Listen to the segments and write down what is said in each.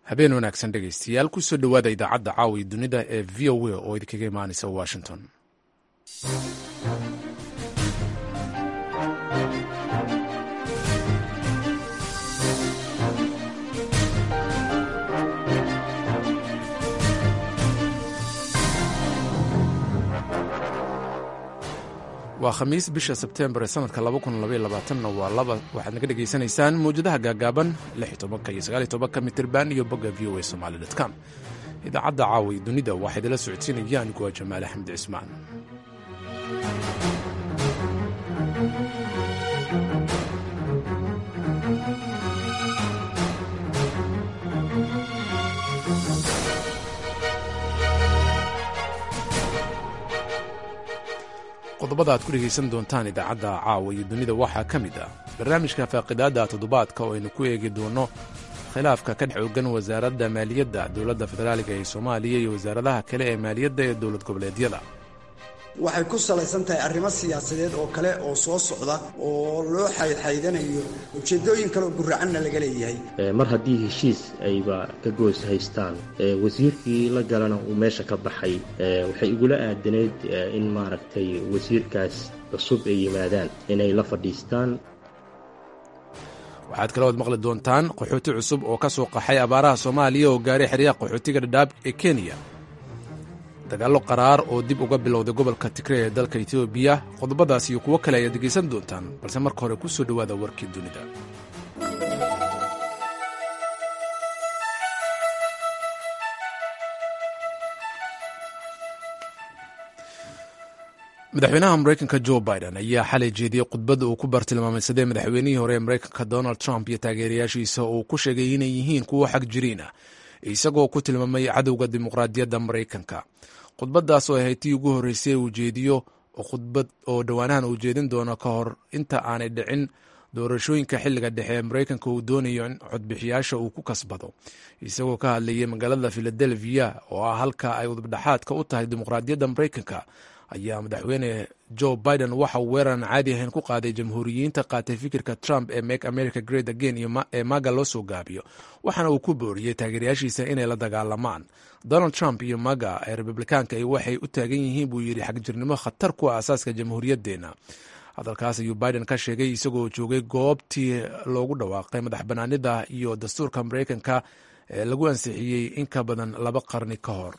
habeen wanaagsan dhegaystayaal kusoo dhowaada idaacadda caawi dunida ee v o a oo idinkaga imaanaysa washington waa khamiis bisha sebteembar ee sanadka na waa laba waxaad naga dhegaysanaysaan mawjadaha gaagaaban iyo mitirban iyo bogga v o a somali com idaacadda caawi dunida waxaa idinla socodsiinaya anigu waa jamaal axmed cismaan qodobada aad ku dhegaysan doontaan idaacadda caawa iyo dunida waxaa ka mid ah barnaamijka faaqidaadda toddobaadka oo aynu ku eegi doono khilaafka ka dhex ogan wasaaradda maaliyadda dowladda federaaliga ee soomaaliya iyo wasaaradaha kale ee maaliyadda ee dowlad goboleedyada waxay ku salaysan tahay arrimo siyaasadeed oo kale oo soo socda oo loo xaydxaydanayo ujeeddooyin kale oo guracanna laga leeyahay mar haddii heshiis ayba ka goos haystaan wasiirkii la galana uu meesha ka baxay waxay igula aadanayd in maaragtay wasiirkaas cusub ay yimaadaan inay la fadhiistaan waxaad kale ood maqli doontaan qaxooti cusub oo ka soo qaxay abaaraha soomaaliya oo gaaray xeryaha qaxootiga dhadhaab ee kenya dagaallo qaraar oo dib uga bilowday gobolka tigre ee dalka etoobiya qodobadaas iyo kuwo kale ayaad degaysan doontaan balse marka hore ku soo dhowaada warkii dunida madaxweynaha mareykanka jo biden ayaa xalay jeediyey khudbadda uu ku bartilmaameysaday madaxweynihii hore ee mareykanka donald trump iyo taageerayaashiisa oo uu ku sheegay inay yihiin kuwo xag jiriin ah isagoo ku tilmaamay cadowga dimuqraadiyadda maraykanka khudbaddaas oo ahayd tii ugu horreysay uu jeediyo khudbad oo dhowaanahan uu jeedin doono ka hor inta aanay dhicin doorashooyinka xilliga dhexe ee maraykanka uu doonayo in codbixiyaasha uu ku kasbado isagoo ka hadlayay magaalada filadelfiya oo ah halka ay udubdhaxaadka u tahay dimuqraadiyadda maraykanka ayaa madaxweyne jo biden waxa uu weerar aan caadi ahayn ku qaaday jamhuuriyiinta qaatay fikirka trump ee make america great again ee maga loo soo gaabiyo waxaana uu ku booriyey taageerayaashiisa inay la dagaalamaan donald trump iyo maga ee republikaanka waxay u taagan yihiin buu yidhi xagjirnimo khatar ku ah asaaska jamhuuriyaddeenna hadalkaas ayuu biden ka sheegay isagoo joogay goobtii loogu dhawaaqay madax banaanida iyo dastuurka maraykanka ee lagu ansixiyey in ka badan laba qarni ka hor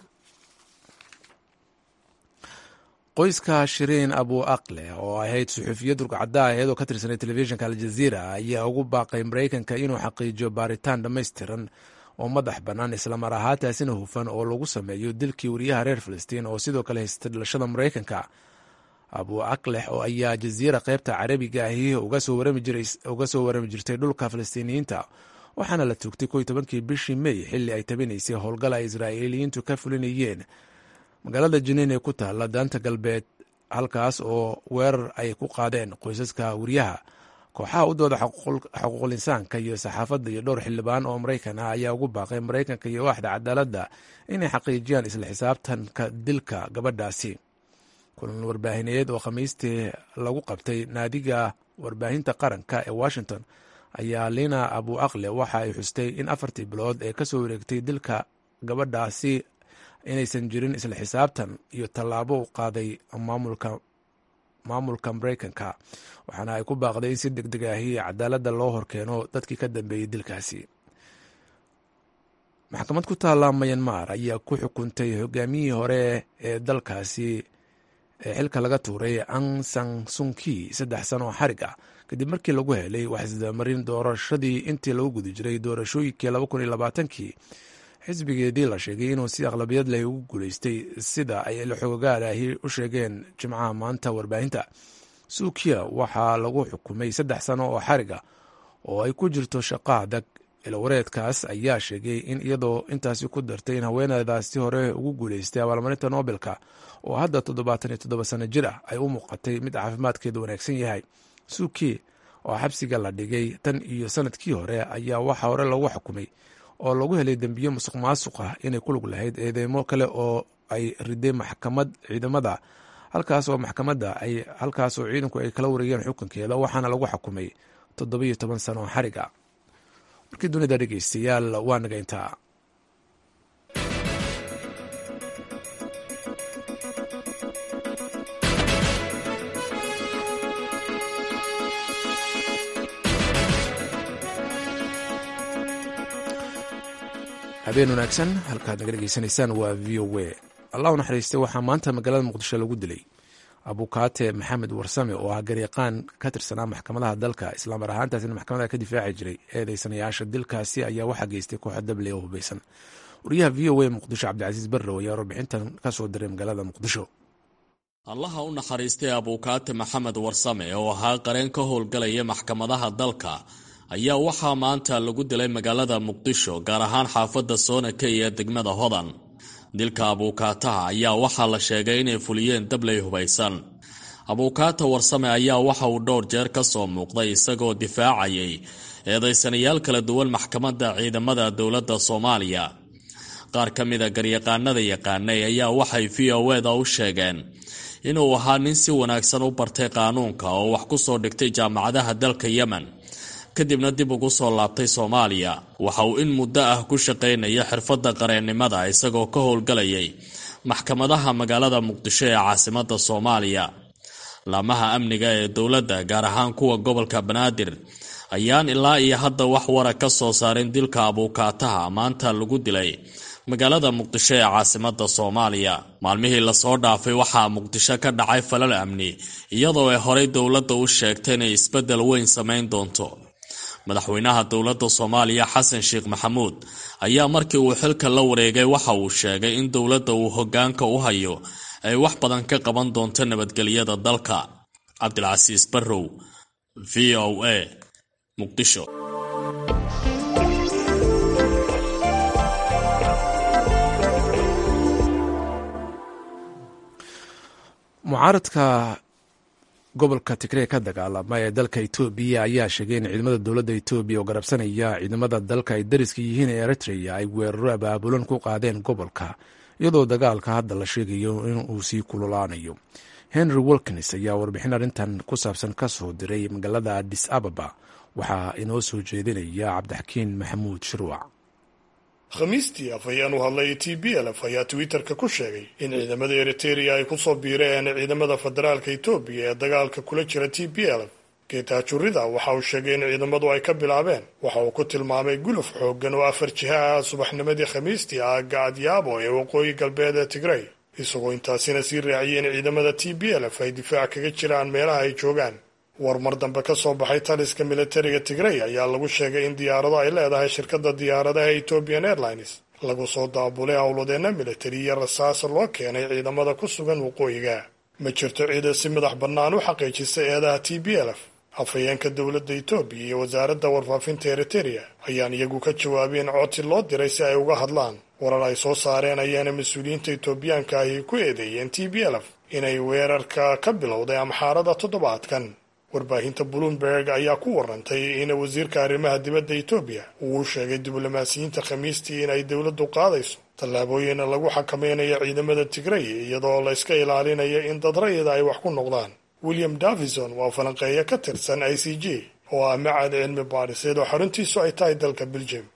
qoyska shiriin abu aqle oo ahayd suxuufiyad rugcadda aheed oo ka tirsanay telefishinka aljaziira ayaa ugu baaqay maraykanka inuu xaqiijiyo baaritaan dhammaystiran oo madax bannaan islamar ahaataasina hufan oo lagu sameeyo dilkii wariyaha reer filistiin oo sidoo kale haystay dhalashada maraykanka abu aqlex oo ayaa jaziira qaybta carabiga ahi uga soo warami jirtay dhulka filistiiniyiinta waxaana la toogtay ko tobankii bishii mey xilli ay tabinaysay howlgal ay israa'iiliyiintu ka fulinayeen magaalada jiniin ee ku taalla daanta galbeed halkaas oo weerar ay ku qaadeen qoysaska wariyaha kooxaha u dooda xuquuqul insaanka iyo saxaafadda iyo dhowr xildhibaan oo maraykan ah ayaa ugu baaqay maraykanka iyo waaxda cadaaladda inay xaqiijiyaan isla xisaabtanka dilka gabadhaasi kulan warbaahineed oo khamiistii lagu qabtay naadiga warbaahinta qaranka ee washington ayaa lina abu aqle waxa ay xustay in afartii bilood ee kasoo wareegtay dilka gabadhaasi inaysan jirin isla xisaabtan iyo tallaabo u qaaday maamulka maraykanka waxaana ay ku baaqday in si deg deg ahi cadaaladda loo horkeeno dadkii ka dambeeyey dilkaasi maxkamad ku taalla mayanmar ayaa ku xukuntay hogaamiyihii hore ee dalkaasi ee xilka laga tuuray ang san sunki saddex sano oo xarig ah kadib markii lagu helay waxisdamarin doorashadii intii lagu guda jiray doorashooyinkii laba kun iyo labaatankii xisbigeedii la sheegay inuu si aqlabiyad leh ugu guulaystay sida ay ilxogogaalaahi u sheegeen jimcaha maanta warbaahinta suukiya waxaa lagu xukumay saddex sano oo xariga oo ay ku jirto shaqo adag ilwareedkaas ayaa sheegay in iyadoo intaasi ku dartay in haweeneydaasi hore ugu guulaystay abaalmarinta nobelka oo hadda toddobaatan iyo toddoba sano jir ah ay u muuqatay mid caafimaadkeedu wanaagsan yahay suuki oo xabsiga la dhigay tan iyo sanadkii hore ayaa waxaa hore lagu xukumay oo lagu helay dembiyo musuq maasuq ah inay ku lug lahayd eedeymo kale oo ay riday maxkamad ciidamada halkaas oo maxkamadda ay halkaas oo ciidanku ay kala wareegeen xukunkeeda waxaana lagu xukumay toddobiyo toban sano oo xariga warkii dunida dhegeystayaal waa naga intaa habeen wanaagsan halkaad naga dhegeysanaysaan waa v o a allah u naxariistay waxaa maanta magaalada muqdisho lagu dilay abukaate maxamed warsame oo ah garyaqaan ka tirsanaa maxkamadaha dalka islaamar ahaantaasina maxkamadaha ka difaaci jiray eedeysanayaasha dilkaasi ayaa waxaa geystay kooxa dable oo hubeysan wariyaha v o a muqdisho cabdicasiis barrow ayaa warbixintan ka soo diray magaalada muqdisho allaha u naxariistay abukaate maxamed warsame oo ahaa qareen ka howlgalaya maxkamadaha dalka ayaa waxaa maanta lagu dilay magaalada muqdisho gaar ahaan xaafadda soonaka iyo degmada hodan dilka abuukaataha ayaa waxaa la sheegay inay fuliyeen dabley hubaysan abuukaata warsame ayaa waxa uu dhowr jeer ka soo muuqday isagoo difaacayay eedaysanayaal kala duwan maxkamadda ciidamada dowladda soomaaliya qaar ka mida garyaqaanada yaqaanay ayaa waxay v o eda u sheegeen inuu ahaa nin si wanaagsan u bartay qaanuunka oo wax ku soo dhigtay jaamacadaha dalka yemen kadibna dib ugu soo laabtay soomaaliya waxa uu in muddo ah ku shaqaynaya xirfadda qareennimada isagoo ka howlgalayay maxkamadaha magaalada muqdisho ee caasimadda soomaaliya laamaha amniga ee dowladda gaar ahaan kuwa gobolka banaadir ayaan ilaa iyo hadda wax wara ka soo saarin dilka abuukaataha maanta lagu dilay magaalada muqdisho ee caasimadda soomaaliya maalmihii lasoo dhaafay waxaa muqdisho ka dhacay falal amni iyadoo ay horey dowladda u sheegtay inay isbeddel weyn samayn doonto madaxweynaha dowladda soomaaliya xasan sheekh maxamuud ayaa markii uu xilka la wareegay waxa uu sheegay in dowladda uu hoggaanka u hayo ay wax badan ka qaban doonto nabadgelyada dalka cabdilcasiis barrow v o a muqdisho mucaaradka gobolka tigree ka dagaalama ee dalka etoobiya ayaa sheegay in ciidamada dowladda etoobiya oo garabsanaya ciidamada dalka ay dariska yihiin ee eritrea ay weeraro abaabulan ku qaadeen gobolka iyadoo dagaalka hadda la sheegayo in uu sii kululaanayo henry wilkins ayaa warbixin arrintan ku saabsan ka soo diray magaalada adis ababa waxaa inoo soo jeedinaya cabdixakiin maxamuud shirwac khamiistii afhayeen u hadlay t b lf ayaa twitterka ku sheegay in ciidamada eriteria ay kusoo biireen ciidamada federaalka etoobiya ee dagaalka kula jira t b lf geetaajurida waxa uu sheegay in ciidamadu ay ka bilaabeen waxa uu ku tilmaamay guluf xooggan oo afar jiha ah subaxnimadii khamiistii aagga adyaabo ee waqooyi galbeed ee tigrey isagoo intaasina sii raaciyay in ciidamada t b lf ay difaac kaga jiraan meelaha ay joogaan war mar dambe ka soo baxay taliska militariga tigrey ayaa lagu sheegay in diyaarado ay leedahay shirkadda diyaaradaha ethiopian airlines lagu soo daabulay howladeena militari iyo rasaasa loo keenay ciidamada ku sugan waqooyiga ma jirto ciida si madax bannaan u xaqiijisay eedaha t b lf afhayeenka dowladda etoobiya iyo wasaaradda warfaafinta eriteria ayaan iyagu ka jawaabeen codsi loo diray si ay uga hadlaan warar ay soo saareen ayaana mas-uuliyiinta etoobiyaanka ahi ku eedeeyeen t b lf inay weerarka ka bilowday amxaarada toddobaadkan warbaahinta bloomberg ayaa ku warantay in wasiirka arrimaha dibadda etoobiya uu sheegay diblomaasiyiinta khamiistii in ay dowladdu qaadayso tallaabooyin lagu xakameynayo ciidamada tigrey iyadoo la iska ilaalinayo in dad rayida ay wax ku noqdaan william davison waa falanqeeyo ka tirsan i c g oo ah macad cilmi baadhiseed oo xaruntiisu ay tahay dalka belgium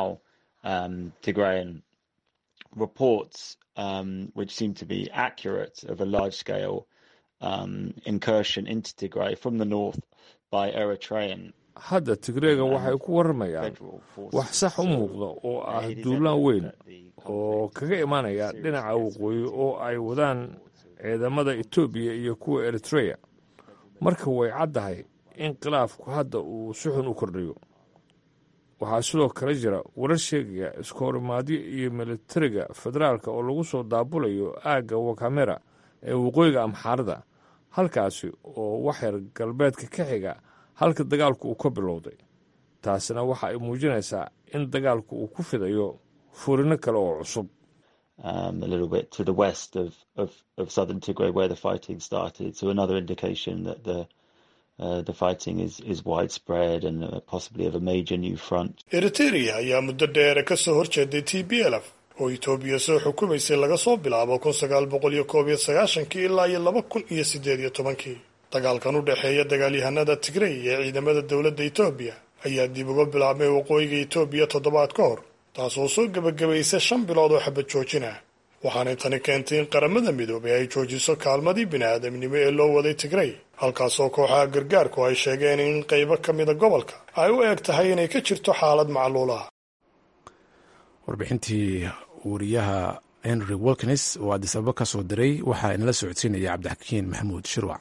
hadda tigreega waxay ku warramayaan wax sax u muuqda oo ah duulaan weyn oo kaga imanaya dhinaca waqooyi oo ay wadaan ciidamada etoobiya iyo kuwa eritreya marka way caddahay in khilaafku hadda uu si xun u kordhayo waxaa sidoo kale jira warar sheegaya iskahorimaadyo iyo militariga federaalka oo lagu soo daabulayo aagga wakamera ee waqooyiga amxaarada halkaasi oo waxyar galbeedka ka xiga halka dagaalku uu ka bilowday taasina waxa ay muujinaysaa in dagaalku uu ku fidayo furino kale oo cusub eriteria ayaa muddo dheere ka soo horjeeday t b lf oo etoobiya soo xukumaysay laga soo bilaabo kun sagaal boqol iyo koob iyo sagaashankii ilaa iyo laba kun iyo siddeed iyo tobankii dagaalkan u dhexeeya dagaalyahanada tigrey ee ciidamada dowladda etoobiya ayaa dib uga bilaabmay waqooyiga etoobiya toddobaad ka hor taasoo soo gebagabaysay shan bilood oo xabad joojin ah waxaanay tani keentay in qaramada midoobay ay joojiso kaalmadii bini-aadamnimo ee loo waday tigrey halkaasoo kooxaha gargaarku ay sheegeen in qaybo ka mida gobolka ay u eg tahay inay ka jirto xaalad macluulaha warbixintii wariyaha henry wilkins oo adisababa ka soo diray waxaa inala socodsiinaya cabdixakiin maxamuud shirwac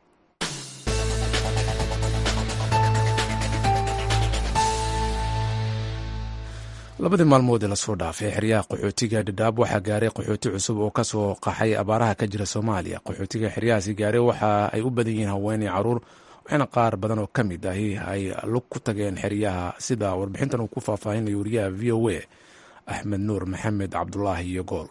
labadii maalmood ee lasoo dhaafay xeryaha qaxootiga dhadhaab waxaa gaaray qaxooti cusub oo kasoo qaxay abaaraha ka jira soomaaliya qaxootiga xeryahaasi gaaray waxa ay u badan yihiin haweeney caruur waxaana qaar badan oo ka mid ahi ay lug ku tageen xeryaha sida warbixintan uu ku faahfaahinayo wariyaha v o a axmed nuur maxamed cabdulaahi iyo gool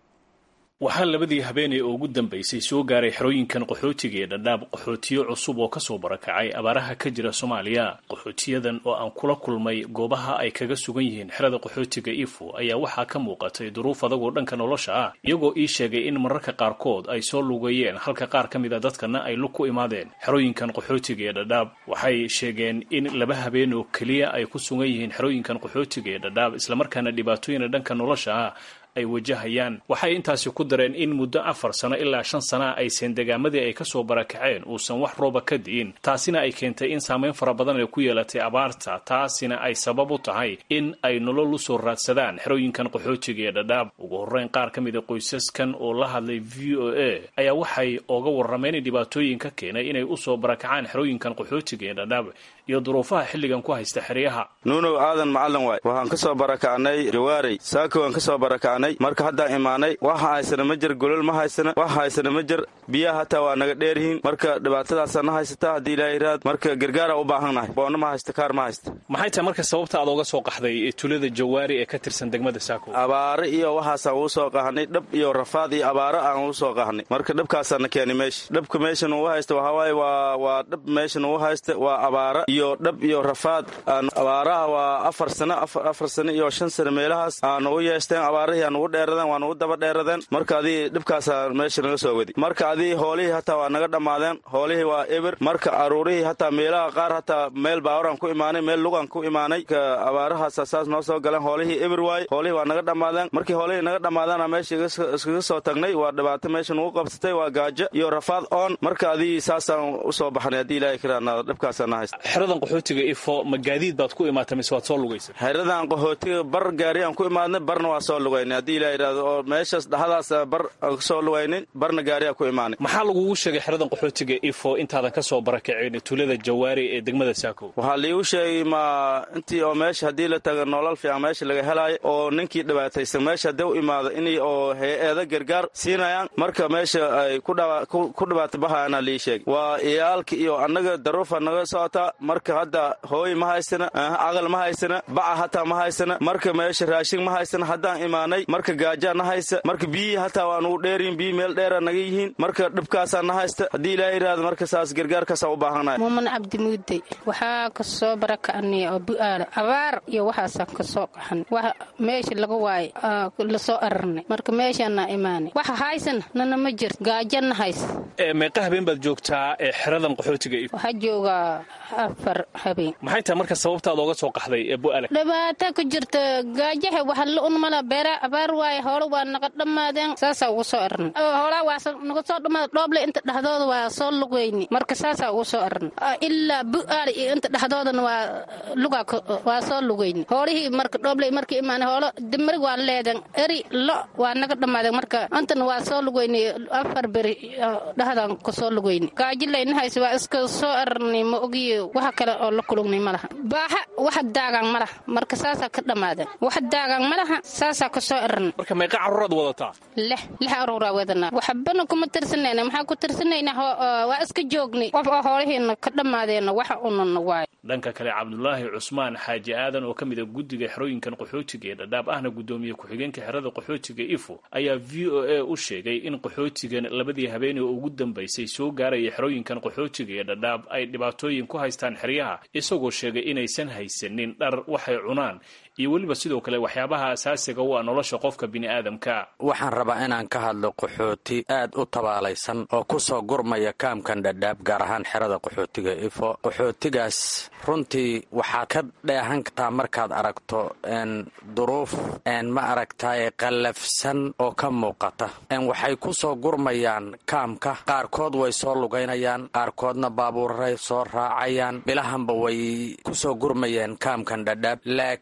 waxaa labadii habeeney oo ugu dambaysay soo gaaray xerooyinkan qaxootiga ee dhadhaab qaxootiyo cusub oo kasoo barakacay abaaraha ka jira soomaaliya qaxootiyadan oo aan kula kulmay goobaha ay kaga sugan yihiin xerada qaxootiga ifo ayaa waxaa ka muuqatay duruuf adagoo dhanka nolosha ah iyagoo ii sheegay in mararka qaarkood ay soo lugeeyeen halka qaar ka mid a dadkana ay lug ku imaadeen xerooyinkan qaxootiga ee dhadhaab waxay sheegeen in laba habeen oo keliya ay ku sugan yihiin xerooyinkan qaxootiga ee dhadhaab islamarkaana dhibaatooyina dhanka nolosha ah ay wajahayaan waxay intaasi ku dareen in muddo afar sano ilaa shan sana aysan degaamadii ay kasoo barakaceen uusan wax rooba ka di'in taasina ay keentay in saameyn fara badan ay ku yeelatay abaarta taasina ay sabab u tahay in ay nolol usoo raadsadaan xerooyinkan qaxootiga ee dhadhaab ugu horreyn qaar ka mid a qoysaskan oo la hadlay v o a ayaa waxay oga warrameen dhibaatooyin ka keenay inay usoo barakacaan xerooyinkan qaxootiga ee dhadhaab iyo duruufaha xilligan ku haysta xeryaha nuunow aadan macalin waay waxaan ka soo barakacnay jawaarey saako waan ka soo barakacnay marka haddaan imaanay waxa haysana ma jir golol ma haysana wax haysana ma jir biyaha hataa waa naga dheeryihiin marka dhibaatadaasaa na haysata haddii ilaahay raad marka gargaara u baahannahay boonna ma haysta kaar ma haysta maxay tahay marka sababta aad oga soo qaxday tulada jawaari ee ka tirsan degmada saako abaare iyo waxaasaan uu soo qahnay dhab iyo rafaad iyo abaare aan uu soo qahnay marka dhabkaasaana keenay meesha dhabka meeshan uu haysta waxawaaye waa waa dhab meeshan uu haysta waa abaara iyo dhab iyo rafaad abaaraha waa afar sano afar sano iyo shan sano meelahaas aan ugu yeesteen abaarihii aan ugu dheeradeen waan ugu daba dheeradeen marka adii dhibkaasaa meesha naga soo wadi marka adii hoolihii hataa waa naga dhammaadeen hoolihii waa eber marka aruurihii hataa meelaha qaar hataa meel baawaraan ku imaanay meel lugaan ku imaanay abaarahaasa saas noo soo galeen hoolihii eber waaye hoolihii waa naga dhammaadeen markii hoolihii naga dhammaadeen meesha iskaga soo tagnay waa dhibaato meesha nugu qabsatay waa gaajo iyo rafaad oon marka adii saasaan usoo baxnay haddii ilaahay karaana dhibkaasaa na haysta xeradan qaxootiga ifo ma gaadiid baad ku imaatay mise waad soo lugaysa xeradan qaxootiga bar gaari aan ku imaadnay barna waa soo lugaynay haddii ilaa yidhahdo oo meeshaas dhaxadaas bar aan kasoo lugaynin barna gaariyaa ku imaanay maxaa lagugu sheegay xeradan qaxootiga ifo intaadan ka soo barakaceen tulada jawaari ee degmada saako waxaa liigu sheegay ma intii oo meesha haddii la taga nolol fiican meesha laga helaayo oo ninkii dhibaataysan meesha haddii u imaado inay oo hay-ada gargaar siinayaan marka meesha ay ku dhibaata bahayaana lii sheegay waa iyaalka iyo annaga daruufa naga socotaa marka hadda hooy ma haysana aqal ma haysana baca hataa ma haysana marka meesha raashin ma haysana haddaan imaanay marka gaajaa na haysa marka biyihii hataa waa nugu dheeryihin biyi meel dheera naga yihiin marka dhibkaasaa na haysta haddii ilaaha yidhahdo marka saas gargaarkaasaa u baahannahay muuman cabdimuudey waxaa ka soo barakacnay oo bu'aala abaar iyo waxaasaan ka soo qaxan wax meesha laga waayo lasoo ararnay marka meeshaana imaanay waxa haysana nana ma jirto gaajana haysa meeqa habeen baad joogtaa ee xeradan qaxootiga waxaa joogaa afar habeen maxay tahay marka sababtaad ooga soo qaxday ee bu'aala dhibaata ku jirta gaajaha waxa la unmala beera abaar waaye hoola waa naga dhammaadeen saasaa ugu soo arnay hoolaa waa naga soo dhammaada dhooble inta dhexdooda waa soo lugayni marka saasaa ugu soo arnay ilaa bu'aala iyo inta dhexdoodana waa lugaa waa soo lugayni hoolihii marka dhooble markii imaanay hoolo dimirig waa leeden eri lo waa naga dhammaadeen marka intana waa soo lugayni afar beri dhexdaan ka soo lugayni gaajilayna hayse waa iska soo arnay ma ogiyo waxa kale oo la kulugnay ma laha baaxa waxa daagaan ma laha marka saasaa ka dhammaadeen waxa daagaan ma laha saasaa ka soo arnay marka meeqa carruuraad wadataa lix lix aruuraa wadanaa waxbana kuma tirsanayna maxaa ku tirsanayna waa iska joognay qof oo hoolihiina ka dhammaadeena waxa unana waayo dhanka kale cabdulaahi cusmaan xaaji aadan oo ka mid a guddiga xerooyinkan qaxootiga ee dhadhaab ahna guddoomiye ku-xigeenka xerada qaxootiga ifo ayaa v o a u sheegay in qaxootigan labadii habeeney oo ugu dambaysay soo gaaraya xerooyinkan qaxootiga ee dhadhaab ay dhibaatooyin ku haystaan xeryaha isagoo sheegay inaysan haysanin dhar waxay cunaan iyo weliba sidoo kale waxyaabaha asaasiga u ah nolosha qofka bini'aadamka waxaan rabaa inaan ka hadlo qaxooti aad u tabaalaysan oo ku soo gurmaya kaamkan dhadhaab gaar ahaan xerada qaxootiga ifo qaxootigaas runtii waxaad ka dheehan kartaa markaad aragto duruuf ma aragtaye qallafsan oo ka muuqata waxay ku soo gurmayaan kaamka qaarkood way soo lugaynayaan qaarkoodna baabuuray soo raacayaan bilahanba way ku soo gurmayeen kaamkan dhadhaab laakiin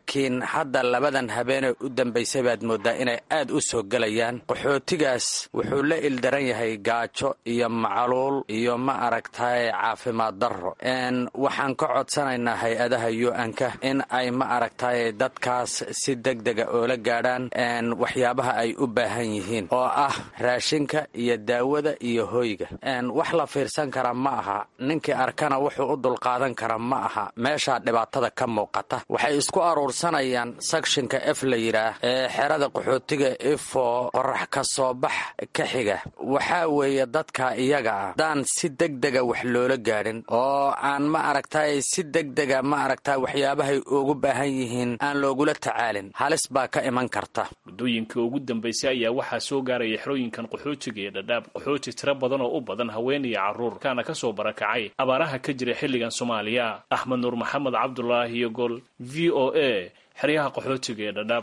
hadda labadan habeenee u dambaysay baad mooddaa inay aad u soo gelayaan qaxootigaas wuxuu la ildaran yahay gaajo iyo macaluul iyo ma aragtaye caafimaad darro waxaan ka codsanaynaa hay-adaha yu-anka in ay ma aragtaye dadkaas si degdega oola gaadhaan waxyaabaha ay u baahan yihiin oo ah raashinka iyo daawada iyo hoyga wax la fiirsan kara ma aha ninkii arkana wuxuu u dulqaadan kara ma aha meeshaa dhibaatada ka muuqata waxay isku aruursanayaan sakshinka ef la yidhaah ee xerada qaxootiga ifo qorax ka soo bax ka xiga waxaa weeye dadka iyaga ah haddaan si degdega wax loola gaadhin oo aan ma aragtay si degdega ma aragta waxyaabahay ugu baahan yihiin aan loogula tacaalin halis baa ka iman karta muddooyinkii ugu dambaysay ayaa waxaa soo gaaraya xerooyinkan qaxootiga ee dhadhaab qaxooti tiro badan oo u badan haween iyo carruur kaana ka soo barakacay abaaraha ka jira xilligan soomaaliya axmed nuur maxamed cabdulaahi iyo gol v o a xeryaha qaxootiga ee dhadhaab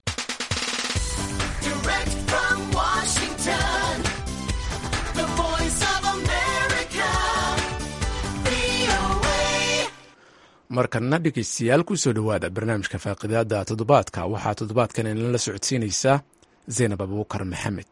markana dhegeystayaal kusoo dhowaada barnaamijka faaqidaada toddobaadka waxaa toddobaadkan inala socodsiinaysaa zaynab abuukar maxamed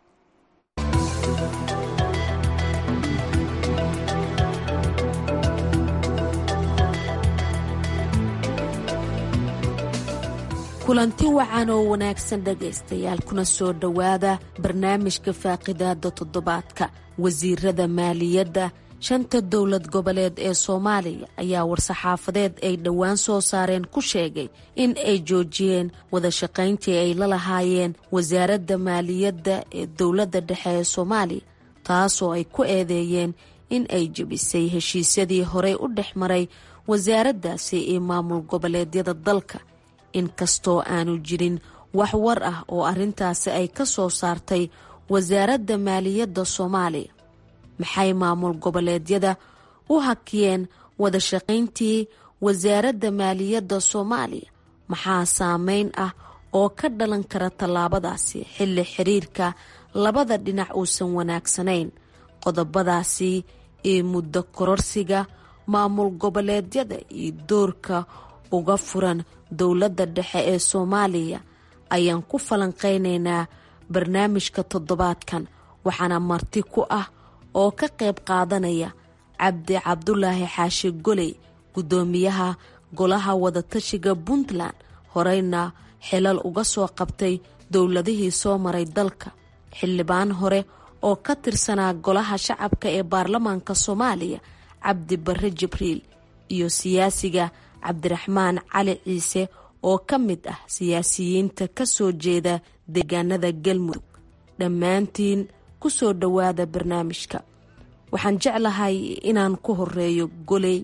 kulanti wacan oo wanaagsan dhegaystayaal kuna soo dhowaada barnaamijka faaqidaada toddobaadka wasiirada maaliyadda shanta dowlad goboleed ee soomaaliya ayaa war-saxaafadeed ay dhowaan soo saareen ku sheegay in ay joojiyeen wada shaqayntii ay la lahaayeen wasaaradda maaliyadda ee dowladda dhexe ee soomaaliya taasoo ay ku eedeeyeen in ay jebisay heshiisyadii horey u dhex maray wasaaraddaasi iyo maamul goboleedyada dalka inkastoo aanu jirin wax war ah oo arrintaasi ay ka soo saartay wasaaradda maaliyadda soomaaliya maxay maamul goboleedyada u hakiyeen wada shaqayntii wasaaradda maaliyadda soomaaliya maxaa saameyn ah oo ka dhalan kara tallaabadaasi xilli xiriirka labada dhinac uusan wanaagsanayn qodobadaasi iyo muddo kororsiga maamul goboleedyada iyo doorka uga furan dowladda dhexe ee soomaaliya ayaan ku falanqaynaynaa barnaamijka toddobaadkan waxaana marti ku ah oo ka qayb qaadanaya cabdi cabdulaahi xaashi goley guddoomiyaha golaha wadatashiga puntland horeyna xilal uga soo qabtay dowladihii soo maray dalka xildhibaan hore oo ka tirsanaa golaha shacabka ee baarlamaanka soomaaliya cabdi barre jibriil iyo siyaasiga cabdiraxmaan cali ciise oo ka mid ah siyaasiyiinta ka soo jeeda deegaanada galmudug dhammaantiin kusoo dhowaada barnaamijka waxaan jeclahay inaan ku horeeyo goley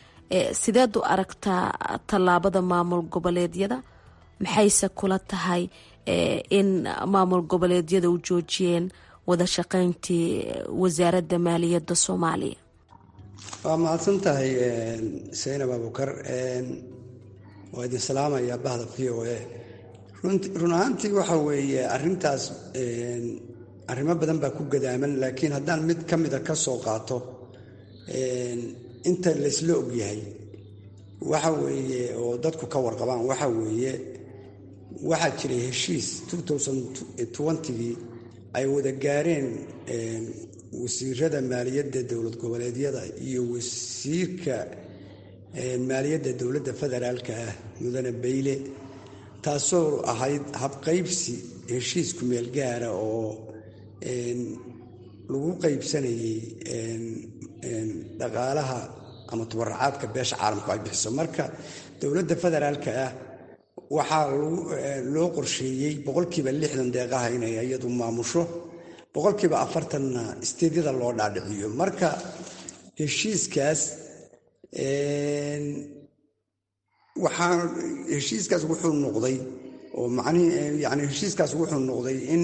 sideed u aragtaa tallaabada maamul goboleedyada maxayse kula tahay in maamul goboleedyada u joojiyeen wada shaqayntii wasaaradda maaliyadda soomaaliya waa mahadsan tahay saynab abukar waa idin salaamaya bahda v o a run ahaantii waxa weeye arintaas arrimo badan baa ku gadaaman laakiin haddaan mid ka mida ka soo qaato inta laysla ogyahay waxa weeye oo dadku ka warqabaan waxa weeye waxaa jiray heshiis gii ay wada gaareen wasiirada maaliyadda dowlad goboleedyada iyo wasiirka maaliyadda dowladda federaalka ah mudane bayle taasoo ahayd habqaybsi heshiisku meel gaara oo lagu qaybsanayay dhaqaalaha ama tubaracaadka beesha caalamku ay bixiso marka dowladda federaalka ah waxaa loo qorsheeyey boqolkiiba lixdan deeqaha inay iyadu maamusho boqolkiiba afartanna isteedyada loo dhaadhiciyo marka heshiiskaas waxaa heshiiskaas wuxuu noqday oo macnihi yani heshiiskaas wuxuu noqday in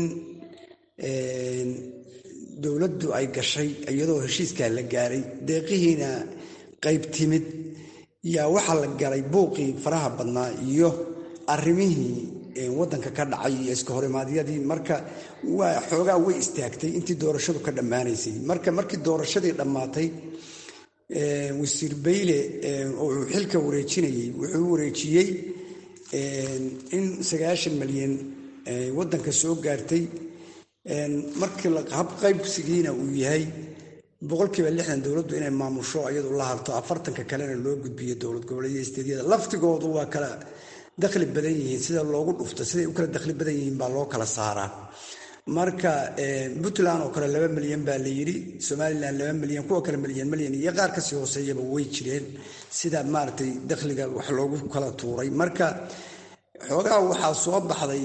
dowladdu ay gashay iyadoo heshiiskaa la gaaray deeqihiina qayb timid yaa waxaa la galay buuqii faraha badnaa iyo arrimihii waddanka ka dhacay iyo iska horimaadyadii marka waa xoogaa way istaagtay intii doorashadu ka dhammaanaysay marka markii doorashadii dhammaatay wasiir bayle oo uu xilka wareejinayey wuxuu wareejiyey in sagaashan malyan waddanka soo gaartay markii hab qaybsigiina uu yahay boqolkiiba lixdan dowladdu inay maamusho iyadu la harto afartanka kalena loo gudbiyo dowlad goboleedyada isteedyada laftigoodu waa kala dakhli badan yihiin sida loogu dhufto siday u kala dakhli badan yihiin baa loo kala saaraa marka puntland oo kale laba milyan baa la yidhi somalilan laba milyan kuwa kale milyan milyan iyo qaar kasii hooseeyaba way jireen sida maaragtay dakhliga wax loogu kala tuuray marka xoogaha waxaa soo baxday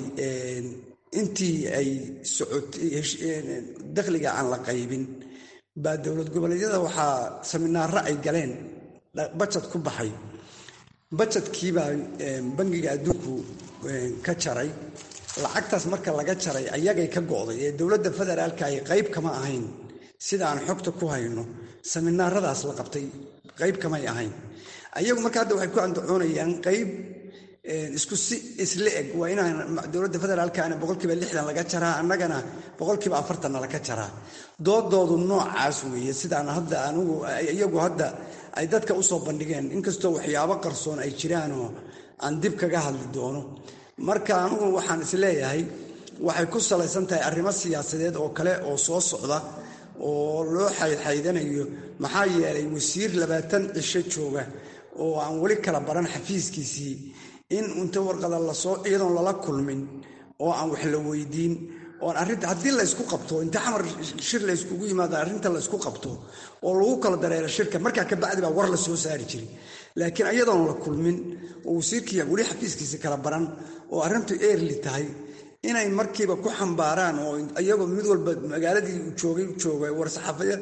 intii ay socotay dakhliga aan la qaybin baa dowlad goboleedyada waxaa saminaaro ay galeen bajad ku baxay bajadkiibaa bangiga adduunku ka jaray lacagtaas marka laga jaray ayagay ka go'day ee dowladda federaalka ay qayb kama ahayn sida aan xogta ku hayno saminaaradaas la qabtay qayb kamay ahayn ayagu marka hadda waxay ku andacoonayaan qayb isku si isla eg waa inaan dowladda federaalkana boqolkiiba lixdan laga jaraa annagana boqolkiiba afartanna laga jaraa doodoodu noocaas weeye sidaan hadda anigu iyagu hadda ay dadka usoo bandhigeen inkastoo waxyaabo qarsoon ay jiraanoo aan dib kaga hadli doono marka anigu waxaan isleeyahay waxay ku salaysan tahay arrimo siyaasadeed oo kale oo soo socda oo loo xaydxaydanayo maxaa yeelay wasiir labaatan cisho jooga oo aan weli kala baran xafiiskiisii in inta warqada lasoo iyadoon lala kulmin oo aan wax la weydiin oon arrinta haddii laysku qabto inta xamar shir layskugu yimaado arrinta laysku qabto oo lagu kala dareero shirka markaa kabacdi baa war la soo saari jiray laakiin iyadoon la kulmin oo wasiirkii weli xafiiskiisa kala baran oo arrintu eerli tahay inay markiiba ku xambaaraan oo iyagoo mid walba magaaladii joogay jooga war-saxaafaya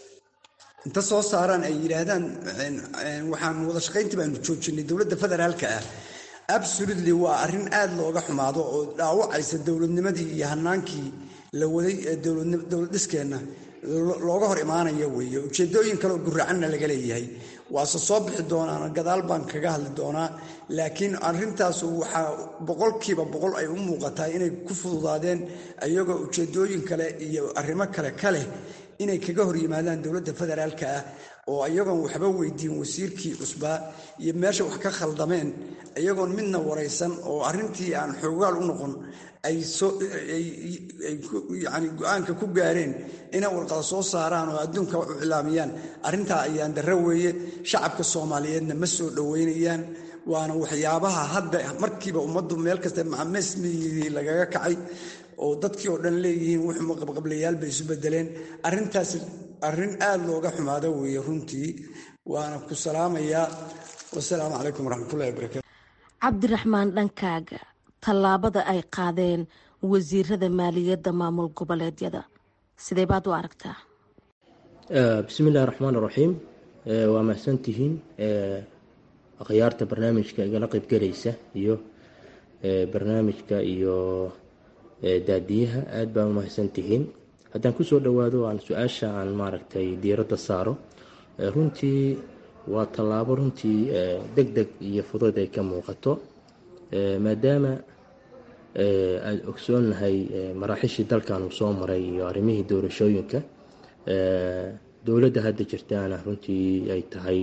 inta soo saaraan ay yidhaahdaan waxaan wada shaqayntii baanu joojinay dowladda federaalka ah absolutely waa arrin aad looga xumaado oo dhaawacaysa dowladnimadii iyo hanaankii la waday ee dowlad dhiskeenna looga hor imaanaya weeye ujeedooyin kaleoo guracanna laga leeyahay waase soo bixi doonaan gadaal baan kaga hadli doonaa laakiin arrintaas waxaa boqolkiiba boqol ay u muuqataa inay ku fududaadeen iyagoo ujeedooyin kale iyo arrimo kale ka leh inay kaga hor yimaadaan dowladda federaalka ah oo iyagoon waxba weydiin wasiirkii cusbaa iyo meesha wax ka khaldameen iyagoon midna waraysan oo arrintii aan xoogaal u noqon ay yani go-aanka ku gaareen inay warqada soo saaraan oo adduunka wax u cilaamiyaan arrintaa ayaan darro weeye shacabka soomaaliyeedna ma soo dhoweynayaan waana waxyaabaha hadda markiiba ummaddu meel kasta macamesmiyii lagaga kacay oo dadkii oo dhan leeyihiin wuxuu qabqablayaal bay isu bedeleen arrintaas arrin aad looga xumaado weeye runtii waana ku salaamayaa wasalaamu calaykum waraxmatullahi wabarakatu cabdiraxmaan dhankaaga tallaabada ay qaadeen wasiirada maaliyadda maamul goboleedyada sidee baad u aragtaa bismi illahi raxmaan raxiim waa mahadsantihiin akhyaarta barnaamijka igala qeybgelaysa iyo barnaamijka iyo daadiyaha aada baa umahadsantihiin haddaan kusoo dhowaado aan su-aasha aan maaragtay diiradda saaro runtii waa tallaabo runtii deg deg iyo fudud ay ka muuqato maadaama aada ogsoonnahay maraaxishii dalkan uu soo maray iyo arrimihii doorashooyinka dowladda hadda jirtaana runtii ay tahay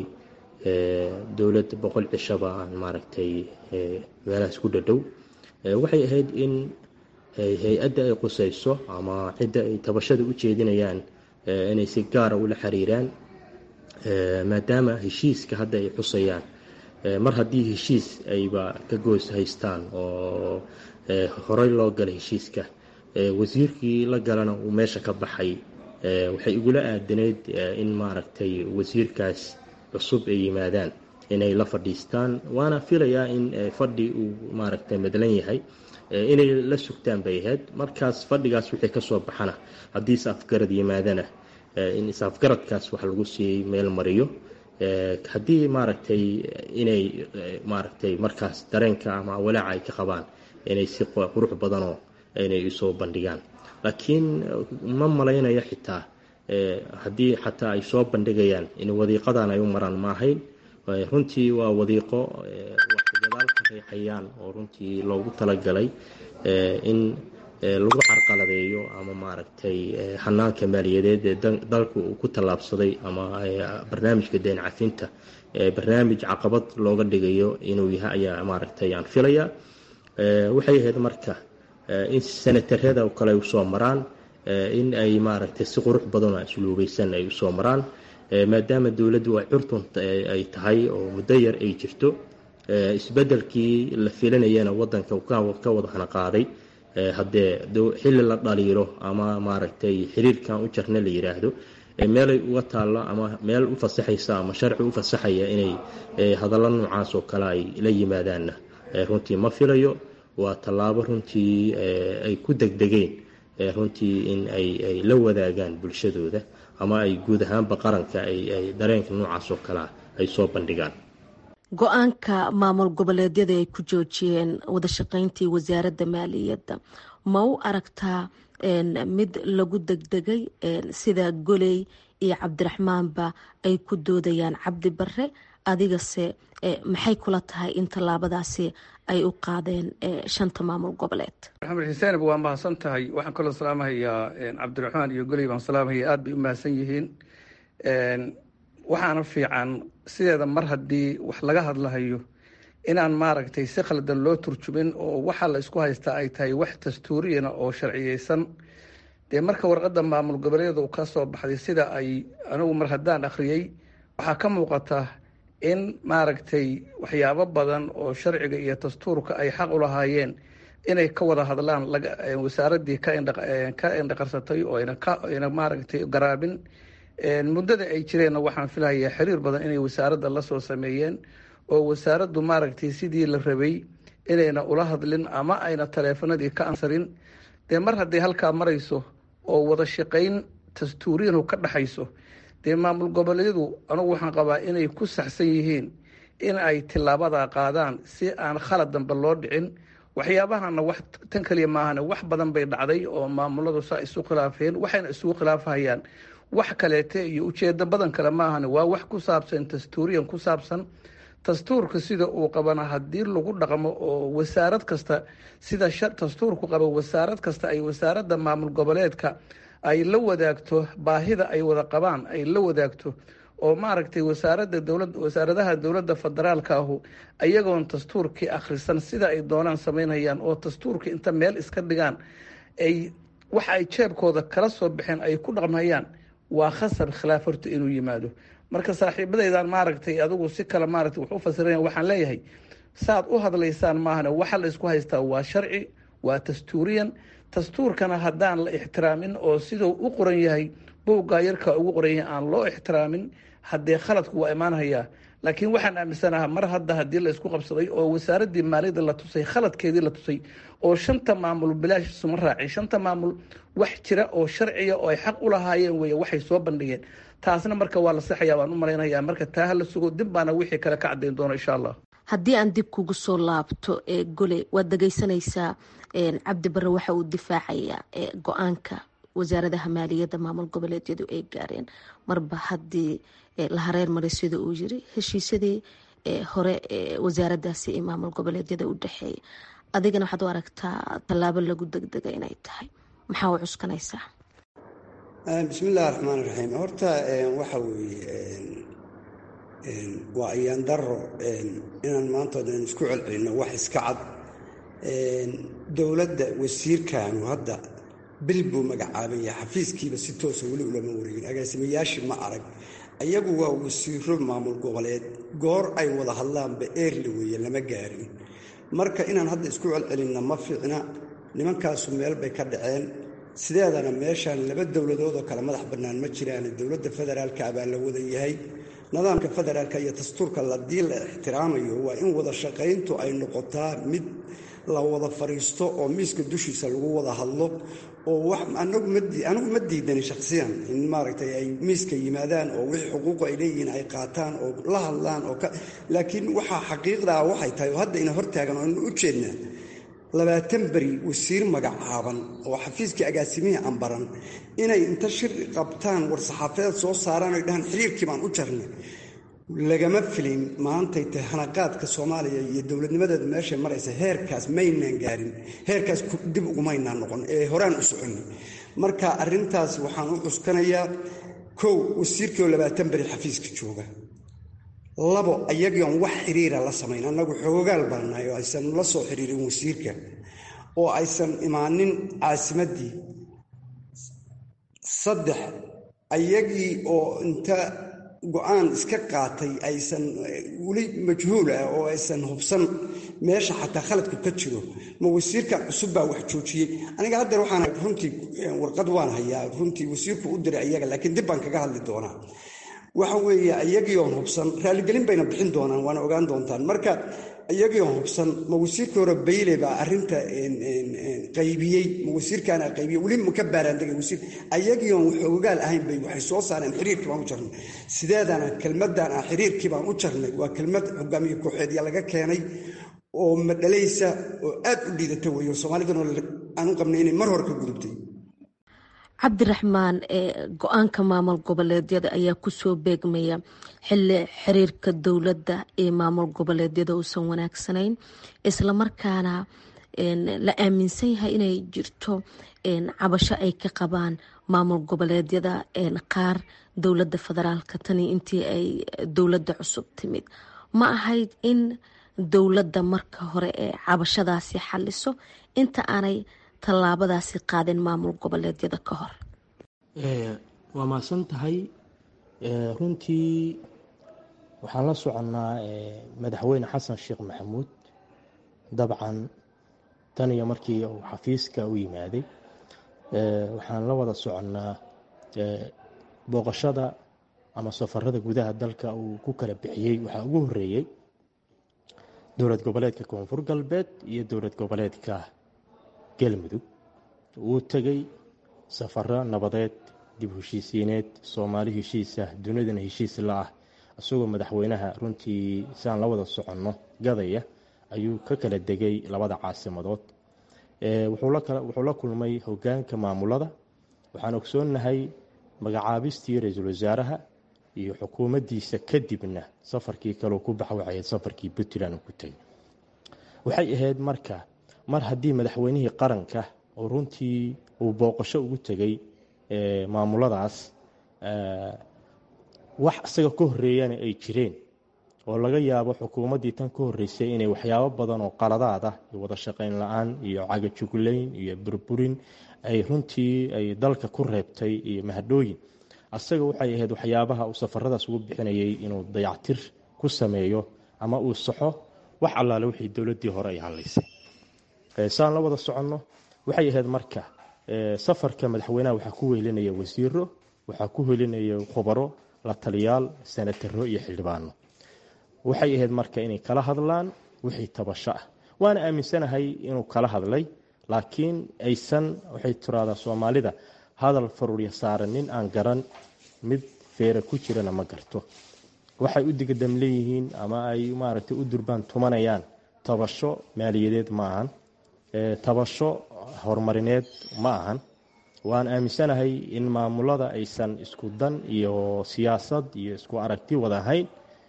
dowlad boqol cishaba aan maaragtay meelahaas ku dhadhow waxay ahayd in hay-adda ay qusayso ama cidda ay tabashada u jeedinayaan inay si gaara ula xiriiraan maadaama heshiiska hadda ay xusayaan mar haddii heshiis ayba ka goos haystaan oo horey loo galay heshiiska wasiirkii la galana uu meesha ka baxay waxay igula aadanayd in maaragtay wasiirkaas cusub ay yimaadaan inay la fadhiistaan waana filayaa in fadhi uu maaragtay madlan yahay inay la sugtaan bay ahayd markaas fadhigaas wixii kasoo baxana haddii is afgarad yimaadana in is-afgaradkaas wax lagu sii meel mariyo haddii maaragtay inay maaragtay markaas dareenka ama walaaca ay ka qabaan inay si qurux badanoo inay isoo bandhigaan laakiin ma malaynayo xitaa haddii xataa ay soo bandhigayaan in wadiiqadan ay u maraan ma ahayn runtii waa wadiiqo wax gadaal ka reexayaan oo runtii loogu talagalay in lagu carqaladeeyo ama maaragtay xanaanka maaliyadeed ee dalka uu ku tallaabsaday ama barnaamijka deen cafinta barnaamij caqabad looga dhigayo inuu yahay ayaa maaragtay aan filaya waxay ahayd marka in senatarada oo kale ay usoo maraan in ay maaragtay si qurux badan oo asluubaysan ay usoo maraan maadaama dowladdu ay curtun ay tahay oo muddo yar ay jirto isbedelkii la filanayana wadanka ka wada hana qaaday haddee xilli la dhaliilo ama maaragtay xiriirkan u jarna la yiraahdo meelay uga taallo ama meel u fasaxaysa ama sharci u fasaxaya inay hadallo noocaas oo kale ay la yimaadaanna runtii ma filayo waa tallaabo runtii ay ku degdegeen runtii in ay la wadaagaan bulshadooda ama ay guud ahaanba qaranka ay dareenka noocaas oo kalea ay soo bandhigaan go-aanka maamul goboleedyada ay ku joojiyeen wadashaqeyntii wasaaradda maaliyadda ma u aragtaa mid lagu degdegay sida goley iyo cabdiraxmaanba ay ku doodayaan cabdi bare adigase maxay kula tahay in tallaabadaasi ay u qaadeen shanta maamul goboleed maxamed xuseenab waa mahadsan tahay waxaan kaloo salaamahayaa cabdiraxmaan iyo goley baan salaamahaya aada bay u mahadsan yihiin waxaana fiican sideeda mar haddii wax laga hadlahayo inaan maaragtay si khaldan loo turjumin oo waxaa la isku haystaa ay tahay wax dastuuriyana oo sharciyeysan dee marka warqadda maamul goboleedyada uu ka soo baxday sida ay anigu mar haddaan akhriyey waxaa ka muuqata in maaragtay waxyaabo badan oo sharciga iyo dastuurka ay xaq u lahaayeen inay ka wada hadlaan wasaaraddii ka indhaqarsatay oo ayna maaragtay garaabin muddada ay jireenna waxaan filahayaa xiriir badan inay wasaaradda lasoo sameeyeen oo wasaaraddu maaragtay sidii la rabay inayna ula hadlin ama ayna taleefanadii ka ansarin dee mar hadday halkaa marayso oo wada shaqayn dastuuriyanu ka dhexayso dee maamul goboleedyadu anugu waxaan qabaa inay ku saxsan yihiin in ay tilaabadaa qaadaan si aan khalad dambe loo dhicin waxyaabahana wax tan kaliya maahane wax badan bay dhacday oo maamuladu saa isu khilaafeen waxayna isugu khilaafahayaan wax kaleete iyo ujeedo badan kale maahane waa wax ku saabsan dastuuriyan ku saabsan dastuurka sida uu qabana haddii lagu dhaqmo oo wasaarad kasta sida dastuurku qaba wasaarad kasta ay wasaaradda maamul goboleedka ay la wadaagto baahida ay wada qabaan ay la wadaagto oo maaragtay wasaaradda dowlad wasaaradaha dowladda federaalka ahu ayagoon dastuurkii akhrisan sida ay doonaan samaynayaan oo dastuurkii inta meel iska dhigaan ay waxa ay jeebkooda kala soo baxeen ay ku dhaqmayaan waa khasab khilaaf horta inuu yimaado marka saaxiibadaydan maaragtay adigu si kale maaragtay wax u fasiraya waxaan leeyahay saad u hadlaysaan maahane waxa la isku haystaa waa sharci waa dastuuriyan dastuurkana haddaan la ixtiraamin oo siduu u qoran yahay bowgaa yarkaa ugu qoran yahay aan loo ixtiraamin haddee khaladku waa imaanhayaa laakiin waxaan aaminsanaha mar hadda haddii la isku qabsaday oo wasaaraddii maaliyadda la tusay khaladkeedii la tusay oo shanta maamul bilaash isuma raacay shanta maamul wax jira oo sharciya oo ay xaq u lahaayeen wey waxay soo bandhigeen taasna marka waa la saxayaa baan u malaynayaa marka taa ha la sugo dib baana wixii kale ka caddayn doono insha allah haddii aan dib kugu soo laabto ee gole waad dhegeysanaysaa cabdi bare waxa uu difaacayaa go-aanka wasaaradaha maaliyadda maamul goboleedyadu ay gaareen marba haddii la hareer maray sida uu yiri heshiisyadii hore wasaaradaasi ee maamul goboleedyada u dhexeeya adigana waxaad u aragtaa tallaabo lagu degdega inay tahay maxaa u cuskanaysaa bismi illahi raxmaan raxiim horta waxa weeye waa ayaan daro inaan maanta odan isku celcelinno wax iska cad dowladda wasiirkaanu hadda bil buu magacaabaya xafiiskiiba si toosa weli ulama wareegin agaasimayaashii ma arag ayagu waa wasiiro maamul goboleed goor ay wada hadlaanba eerli weeye lama gaarin marka inaan hadda isku celcelinna ma fiicna nimankaasu meel bay ka dhaceen sideedana meeshaan laba dowladood oo kale madax bannaan ma jiraan dowladda federaalka baa la wada yahay nidaamka federaalka iyo dastuurka ladii la ixtiraamayo waa in wada shaqayntu ay noqotaa mid la wada fariisto oo miiska dushiisa lagu wada hadlo oo anigu ma diidani shakhsiyan in maaragtay ay miiska yimaadaan oo wixii xuquuqu ay leeyihiin ay qaataan oo la hadlaan oo laakiin waxaa xaqiiqdaa waxay tahay oo hadda ina hortaagan oo inu u jeednaa labaatan beri wasiir magacaaban oo xafiiskii agaasimihii ambaran inay inta shir qabtaan war saxaafadeed soo saaraan oy dhahaan xiriirkii baan u jarnay lagama filin maantay tahay hanaqaadka soomaaliya iyo dowladnimadeedu meeshay maraysa heerkaas maynaan gaarin heerkaas dib ugumaynaan noqon ee horaan u soconni marka arrintaas waxaan u cuskanayaa kow wasiirkii oo labaatan beri xafiiska jooga labo ayagion wax xiriira la samayn annagu xoogaal baanahay oo aysan la soo xiriirin wasiirka oo aysan imaanin caasimaddii saddex ayagii oo inta go-aan iska qaatay aysan weli majhuul ah oo aysan hubsan meesha xataa khaladku ka jiro ma wasiirkan cusub baa wax joojiyey aniga haddeer waxaan runtii warqad waan hayaa runtii wasiirku u diray ayaga laakiin dib baan kaga hadli doonaa waxa weeye iyagii oon hubsan raaligelin bayna bixin doonaan waana ogaan doontaan marka iyagii oon hubsan ma wasiirkii hore bayle baa arrinta qaybiyey ma wasiirkaana qaybiyey weli ma ka baaraandegay wasiir ayagii oon wax ogaal ahayn bay waxay soo saareen xiriirkii baan u jarnay sideedana kelmaddan ah xiriirkii baan u jarnay waa kelmad hogaamiye kooxeedya laga keenay oo madhalaysa oo aad u liidata weeyo soomaalidana aan u qabnay inay mar hore ka gudubtay cabdiraxmaan go-aanka maamul goboleedyada ayaa kusoo beegmaya xili xiriirka dowladda ee maamul goboleedyada uusan wanaagsanayn islamarkaana la aaminsan yahay inay jirto cabasho ay ka qabaan maamul goboleedyada qaar dowladda federaalka tani intii ay dowladda cusub timid ma ahayd in dowladda marka hore ee cabashadaasi xaliso inta aanay tallaabadaasi qaadin maamul goboleedyada ka hor waa mahadsan tahay runtii waxaan la soconnaa madaxweyne xasan sheekh maxamuud dabcan tan iyo markii uu xafiiska u yimaaday waxaan la wada soconnaa booqashada ama safarada gudaha dalka uu ku kala bixiyey waxaa ugu horeeyey dowlad goboleedka koonfur galbeed iyo dowlad goboleedka galmudug wuu tegay safaro nabadeed dib heshiisiineed soomaali heshiis ah dunidana heshiis la ah isagoo madaxweynaha runtii siaan la wada soconno gadaya ayuu ka kala degay labada caasimadood wuxuu la kulmay hogaanka maamulada waxaan ogsoonnahay magacaabistii ra-iisul wasaaraha iyo xukuumaddiisa kadibna safarkii kaleu ku baxwacayd safarkii puntland uu ku tegay waxay ahayd marka mar haddii madaxweynihii qaranka oo runtii uu booqasho ugu tegay maamuladaas wax isaga ka horeeyana ay jireen oo laga yaabo xukuumaddii tan ka horeysay inay waxyaabo badan oo qaladaad ah iyo wada shaqayn la-aan iyo cagajuglayn iyo burburin ay runtii ay dalka ku reebtay iyo mahadhooyin asaga waxay ahayd waxyaabaha uu safaradaas ugu bixinayay inuu dayactir ku sameeyo ama uu saxo wax allaale wixii dowladdii hore ay hadlaysay saan la wada soconno waxay ahayd marka safarka madaxweynaha waxaa ku wehelinaya wasiiro waxaa ku helinaya khubaro la taliyaal sanataro iyo xildhibaano waxay ahayd marka inay kala hadlaan wixii tabasho ah waana aaminsanahay inuu kala hadlay laakiin aysan waxay tiraahdaa soomaalida hadal faruurya saaran nin aan garan mid feera ku jirana ma garto waxay u digadam leeyihiin ama ay maaragtay u durbaan tumanayaan tabasho maaliyadeed ma ahan tabasho horumarineed ma ahan waan aaminsanahay in maamulada aysan isku dan iyo siyaasad iyo isku aragti wada ahayn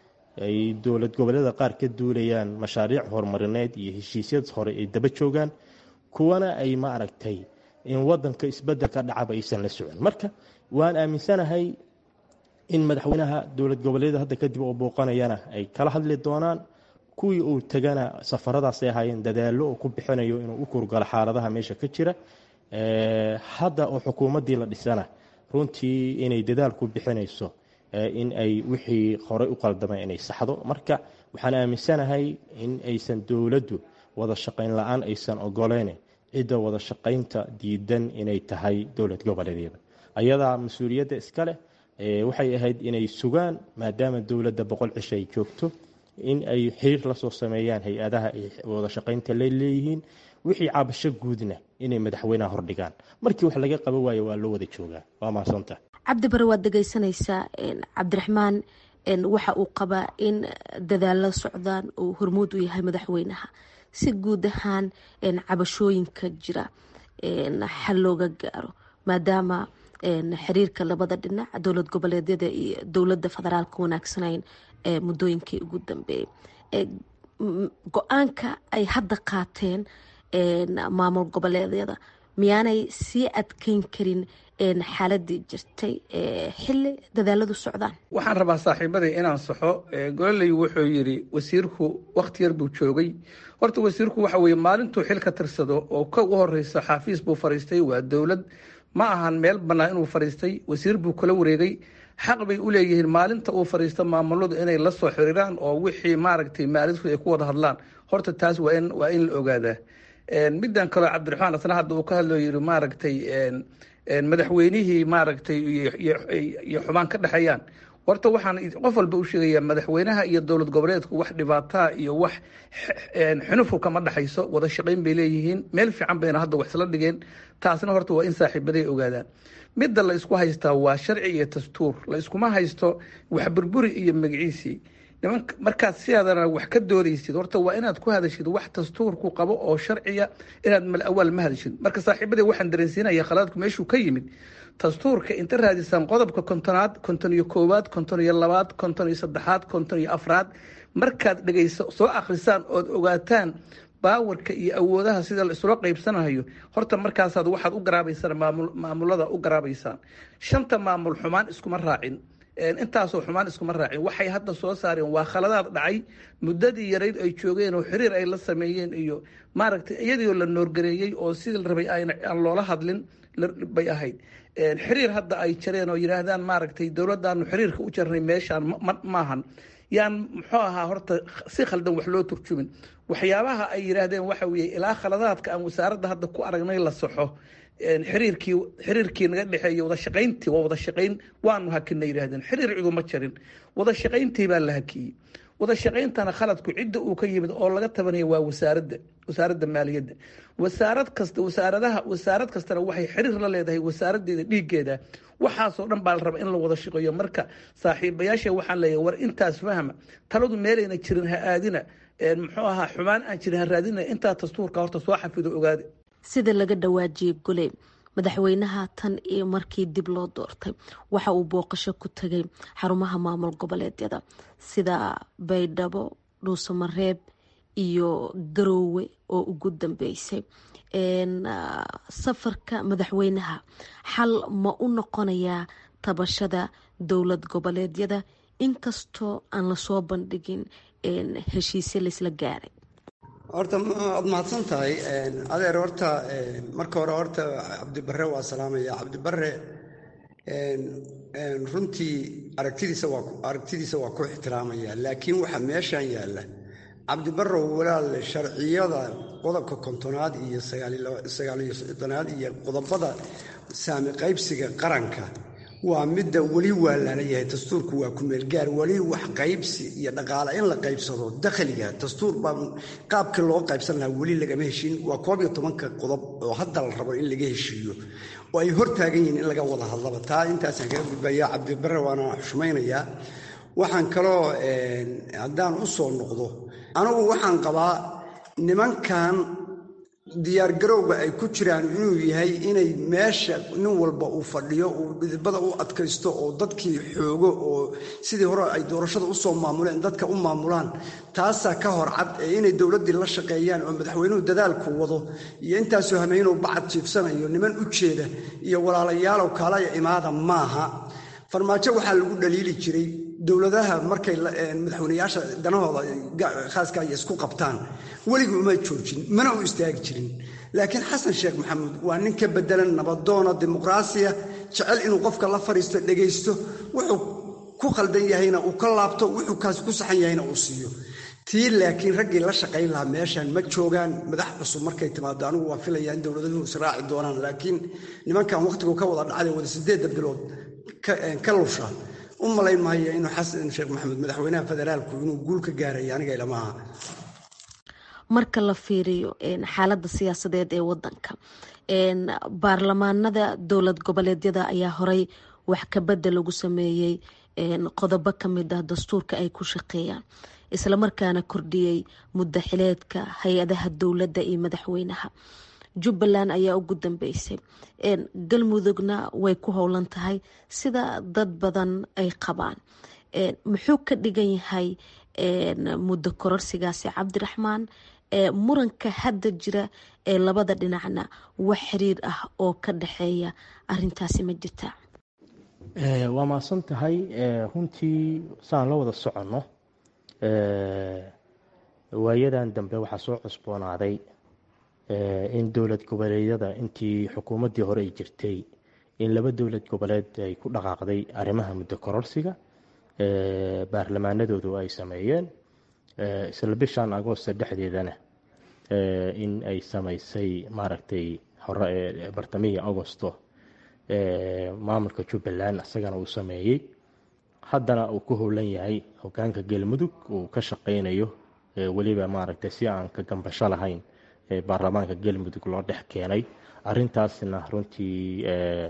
ay dowlad goboleeda qaar ka duulayaan mashaariic horumarineed iyo heshiisyad hore ay daba joogaan kuwana ay ma aragtay in wadanka isbedel ka dhacaba aysan la socon marka waan aaminsanahay in madaxweynaha dowlad goboleeda hadda kadib oo booqanayana ay kala hadli doonaan kuwii uu tegana safaradaasay ahaayeen dadaallo oo ku bixinayo inuu u kurgalo xaaladaha meesha ka jira hadda oo xukuumaddii la dhisana runtii inay dadaal ku bixinayso in ay wixii horey u qaldamay inay saxdo marka waxaan aaminsanahay in aysan dowladdu wada shaqayn la-aan aysan ogoleyn cidda wada shaqaynta diidan inay tahay dowlad goboleedyada ayadaa mas-uuliyadda iska leh waxay ahayd inay sugaan maadaama dowladda boqol cisho ay joogto in ay xiriir lasoo sameeyaan hay-adaha ay wada shaqaynta la leeyihiin wixii cabasho guudna inay madaxweynaha hordhigaan markii wax laga qaban waayo waa loo wada joogaa waa mahadsantaa cabdi bare waad dhegeysanaysaa cabdiraxmaan waxa uu qabaa in dadaalo socdaan uu hormuud u yahay madaxweynaha si guud ahaan cabashooyinka jira xal looga gaaro maadaama xiriirka labada dhinac dowlad goboleedyada iyo dowladda federaalka wanaagsanayn ee muddooyinkii ugu dambeeyay go-aanka ay hadda qaateen maamul goboleedyada miyaanay sii adkeyn karin xaaladii jirtay xili dadaaladu socdaan waxaan rabaa saaxiibaday inaan saxo gololey wuxuu yiri wasiirku wakti yar buu joogay horta wasiirku waxa weye maalintuu xil ka tirsado oo ka u horeysa xaafiis buu fariistay waa dowlad ma ahan meel bannaan inuu fariistay wasiir buu kala wareegay xaq bay u leeyihiin maalinta uu fariisto maamuladu inay la soo xiriiraan oo wixii maaragtay maalintu ay ku wada hadlaan horta taas waa in waa in la ogaadaa middan kaleo cabdiraxmaan asna hadda uu ka hadloo yiri maaragtay madaxweynihii maaragtay iyo xubaan ka dhexeeyaan horta waxaan qof walba u sheegayaa madaxweynaha iyo dowlad goboleedku wax dhibaataa iyo wax xunufu kama dhexayso wada shaqayn bay leeyihiin meel fiican bayna hadda wax isla dhigeen taasna horta waa in saaxiibaday ogaadaan midda la isku haystaa waa sharci iyo dastuur la iskuma haysto wax burburi iyo magaciisii niman markaad sidaadana wax ka doodaysid horta waa inaad ku hadashid wax dastuurku qabo oo sharciya inaad mal awaal ma hadashid marka saaxiibadee waxaan dareensiinaya khalaadku meeshuu ka yimid dastuurka inta raadisaan qodobka kontonaad konton iyo koowaad konton iyo labaad konton iyo saddexaad konton iyo afraad markaad dhegeyso soo akhrisaan ood ogaataan baawarka iyo awoodaha sida la isula qaybsanayo horta markaasaad waxaad u garaabaysaan maamulada u garaabaysaan shanta maamul xumaan iskuma raacin intaasoo xumaan iskuma raacin waxay hadda soo saareen waa khaladaad dhacay muddadii yarayd ay joogeen oo xiriir ay la sameeyeen iyo maaragtay iyadiioo la noorgareeyey oo sidii la rabay aan loola hadlin bay ahayd xiriir hadda ay jareen oo yidhaahdaan maaragtay dowladdaanu xiriirka u jarnay meeshaan maahan yaan muxuu ahaa horta si khaldan wax loo turjumin waxyaabaha ay yidhaahdeen waxa weeye ilaa khaladaadka aan wasaaradda hadda ku aragnay la saxo xiriirkii xiriirkii naga dhexeeya wada shaqayntii waa wada shaqayn waanu hakina yidhahdeen xiriir ciduma jarin wada shaqayntii baa la hakiyey wada shaqayntana khaladku cidda uu ka yimid oo laga tabanaya waa wasaaradda wasaaradda maaliyadda wasaarad kasta wasaaradaha wasaarad kastana waxay xiriir la leedahay wasaaradeeda dhiiggeeda waxaasoo dhan baa la raba in la wada shaqeeyo marka saaxiibayaasha waxaan leeyahay war intaas fahma taladu meelayna jirin ha aadina muxuu ahaa xumaan aan jirin ha raadina intaa dastuurka horta soo xafido ogaada sida laga dhawaajiyey goley madaxweynaha tan iyo markii dib loo doortay waxa uu booqasho ku tegay xarumaha maamul goboleedyada sida baydhabo dhuusamareeb iyo garoowe oo ugu dambeysay safarka madaxweynaha xal ma u noqonayaa tabashada dowlad goboleedyada inkastoo aan lasoo bandhigin heshiisyo laysla gaaray horta waad mahadsan tahay adeer horta marka hore horta cabdibare waa salaamaya cabdibare runtii aragtidiisa waa aragtidiisa waa ku ixtiraamaya laakiin waxaa meeshan yaalla cabdibarow walaal sharciyada qodobka kontonaad iyo sagaaliyo soddonaad iyo qodobada saami qaybsiga qaranka waa midda weli waa lalayahay dastuurku waa kumeelgaar weli wax qaybsi iyo dhaqaale in la qaybsado dakhliga dastuur baa qaabkii loo qaybsan lahaa weli lagama heshin waa koob iyo tobanka qodob oo hadda la rabo in laga heshiiyo oo ay hortaagan yihiin in laga wada hadlaba taa intaasaan kaga gudbaya cabdibare waana xushmaynayaa waxaan kaloo haddaan u soo noqdo anugu waxaan qabaa nimankan diyaargarowga ay ku jiraan inuu yahay inay meesha nin walba uu fadhiyo uu dhidibada u adkaysto oo dadkii xoogo oo sidii hore ay doorashada usoo maamuleen dadka u maamulaan taasaa ka hor cad ee inay dowladdii la shaqeeyaan oo madaxweynuhu dadaalku wado iyo intaasoo hameynuu bacad jiifsanayo niman u jeeda iyo walaalayaalow kaalaya imaada maaha farmaajo waxaa lagu dhaliili jiray dowladaha markay madaxweyneyaasha danahooda khaaska ay isku qabtaan weligu uma joojin mana u istaagi jirin laakiin xasan sheekh maxamuud waa nin ka bedelan nabadoona dimuqraasiya jecel inuu qofka la fadhiisto dhegaysto wuxuu ku khaldan yahayna uu ka laabto wuxuu kaasi ku saxan yahayna uu siiyo tii laakiin raggii la shaqayn lahaa meeshan ma joogaan madax cusub markay timaado anigu waa filaya in dowladuhu israaci doonaan laakiin nimankan wakhtigu ka wada dhacday wada sideedda bilood ka lusha u malayn maayo inuu xasan sheekh maxamuud madaxweynaha federaalku inuu guul ka gaaraya aniga ilamaha marka la fiiriyo xaaladda siyaasadeed ee wadanka baarlamaanada dowlad goboleedyada ayaa horey wax kabedel lagu sameeyey qodobo kamid ah dastuurka ay ku shaqeeyaan islamarkaana kordhiyey muddo xileedka hay-adaha dowladda iyo madaxweynaha jubbaland ayaa ugu dambeysay galmudugna way ku howlan tahay sida dad badan ay qabaan muxuu ka dhigan yahay muddo kororsigaasi cabdiraxmaan muranka hadda jira ee labada dhinacna wax xiriir ah oo ka dhexeeya arintaasi ma jirta waa mahadsan tahay runtii saan la wada soconno waayadan dambe waxaa soo cusboonaaday in dowlad goboleedyada intii xukuumaddii hore ay jirtay in laba dowlad goboleed ay ku dhaqaaqday arrimaha muddo kororsiga baarlamaanadoodu ay sameeyeen isla bishan agoosta dhexdeedana in ay samaysay maaragtay hore ee bartamihii agosto maamulka jubbaland isagana uu sameeyey haddana uu ku howlan yahay hogaanka galmudug uu ka shaqeynayo weliba maaragtay si aan ka gambasho lahayn baarlamaanka galmudug loo dhex keenay arintaasna runtii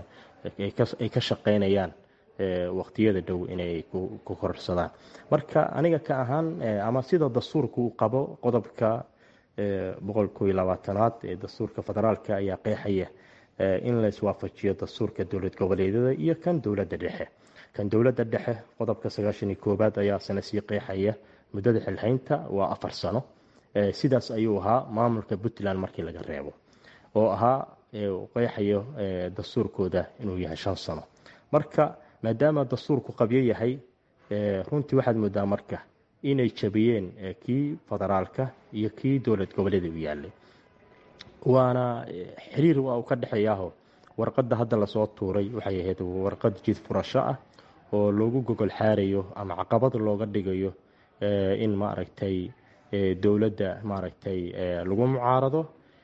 ay ka shaqeynayaan waqtiyada dhow inay ku kororsadaan marka aniga ka ahaan ama sida dastuurka uu qabo qodobka boqolkiyo labaatanaad ee dastuurka federaalka ayaa qeexaya in la iswaafajiyo dastuurka dowlad goboleedyada iyo kan dowladda dhexe kan dowladda dhexe qodobka sagaashan iyo koowaad ayaa sana sii qeexaya muddada xilhaynta waa afar sano sidaas ayuu ahaa maamulka puntland markii laga reebo oo ahaa qeexayo dastuurkooda inuu yahay shan sano marka maadaama dastuurku qabyo yahay runtii waxaad moodaa marka inay jabiyeen kii federaalka iyo kii dowlad goboleeda u yaalay waana xiriir waa uu ka dhexeeyaaho warqadda hadda lasoo tuuray waxay ahayd warqad jid furasho ah oo loogu gogol xaarayo ama caqabad looga dhigayo in maaragtay dowladda maaragtay lagu mucaarado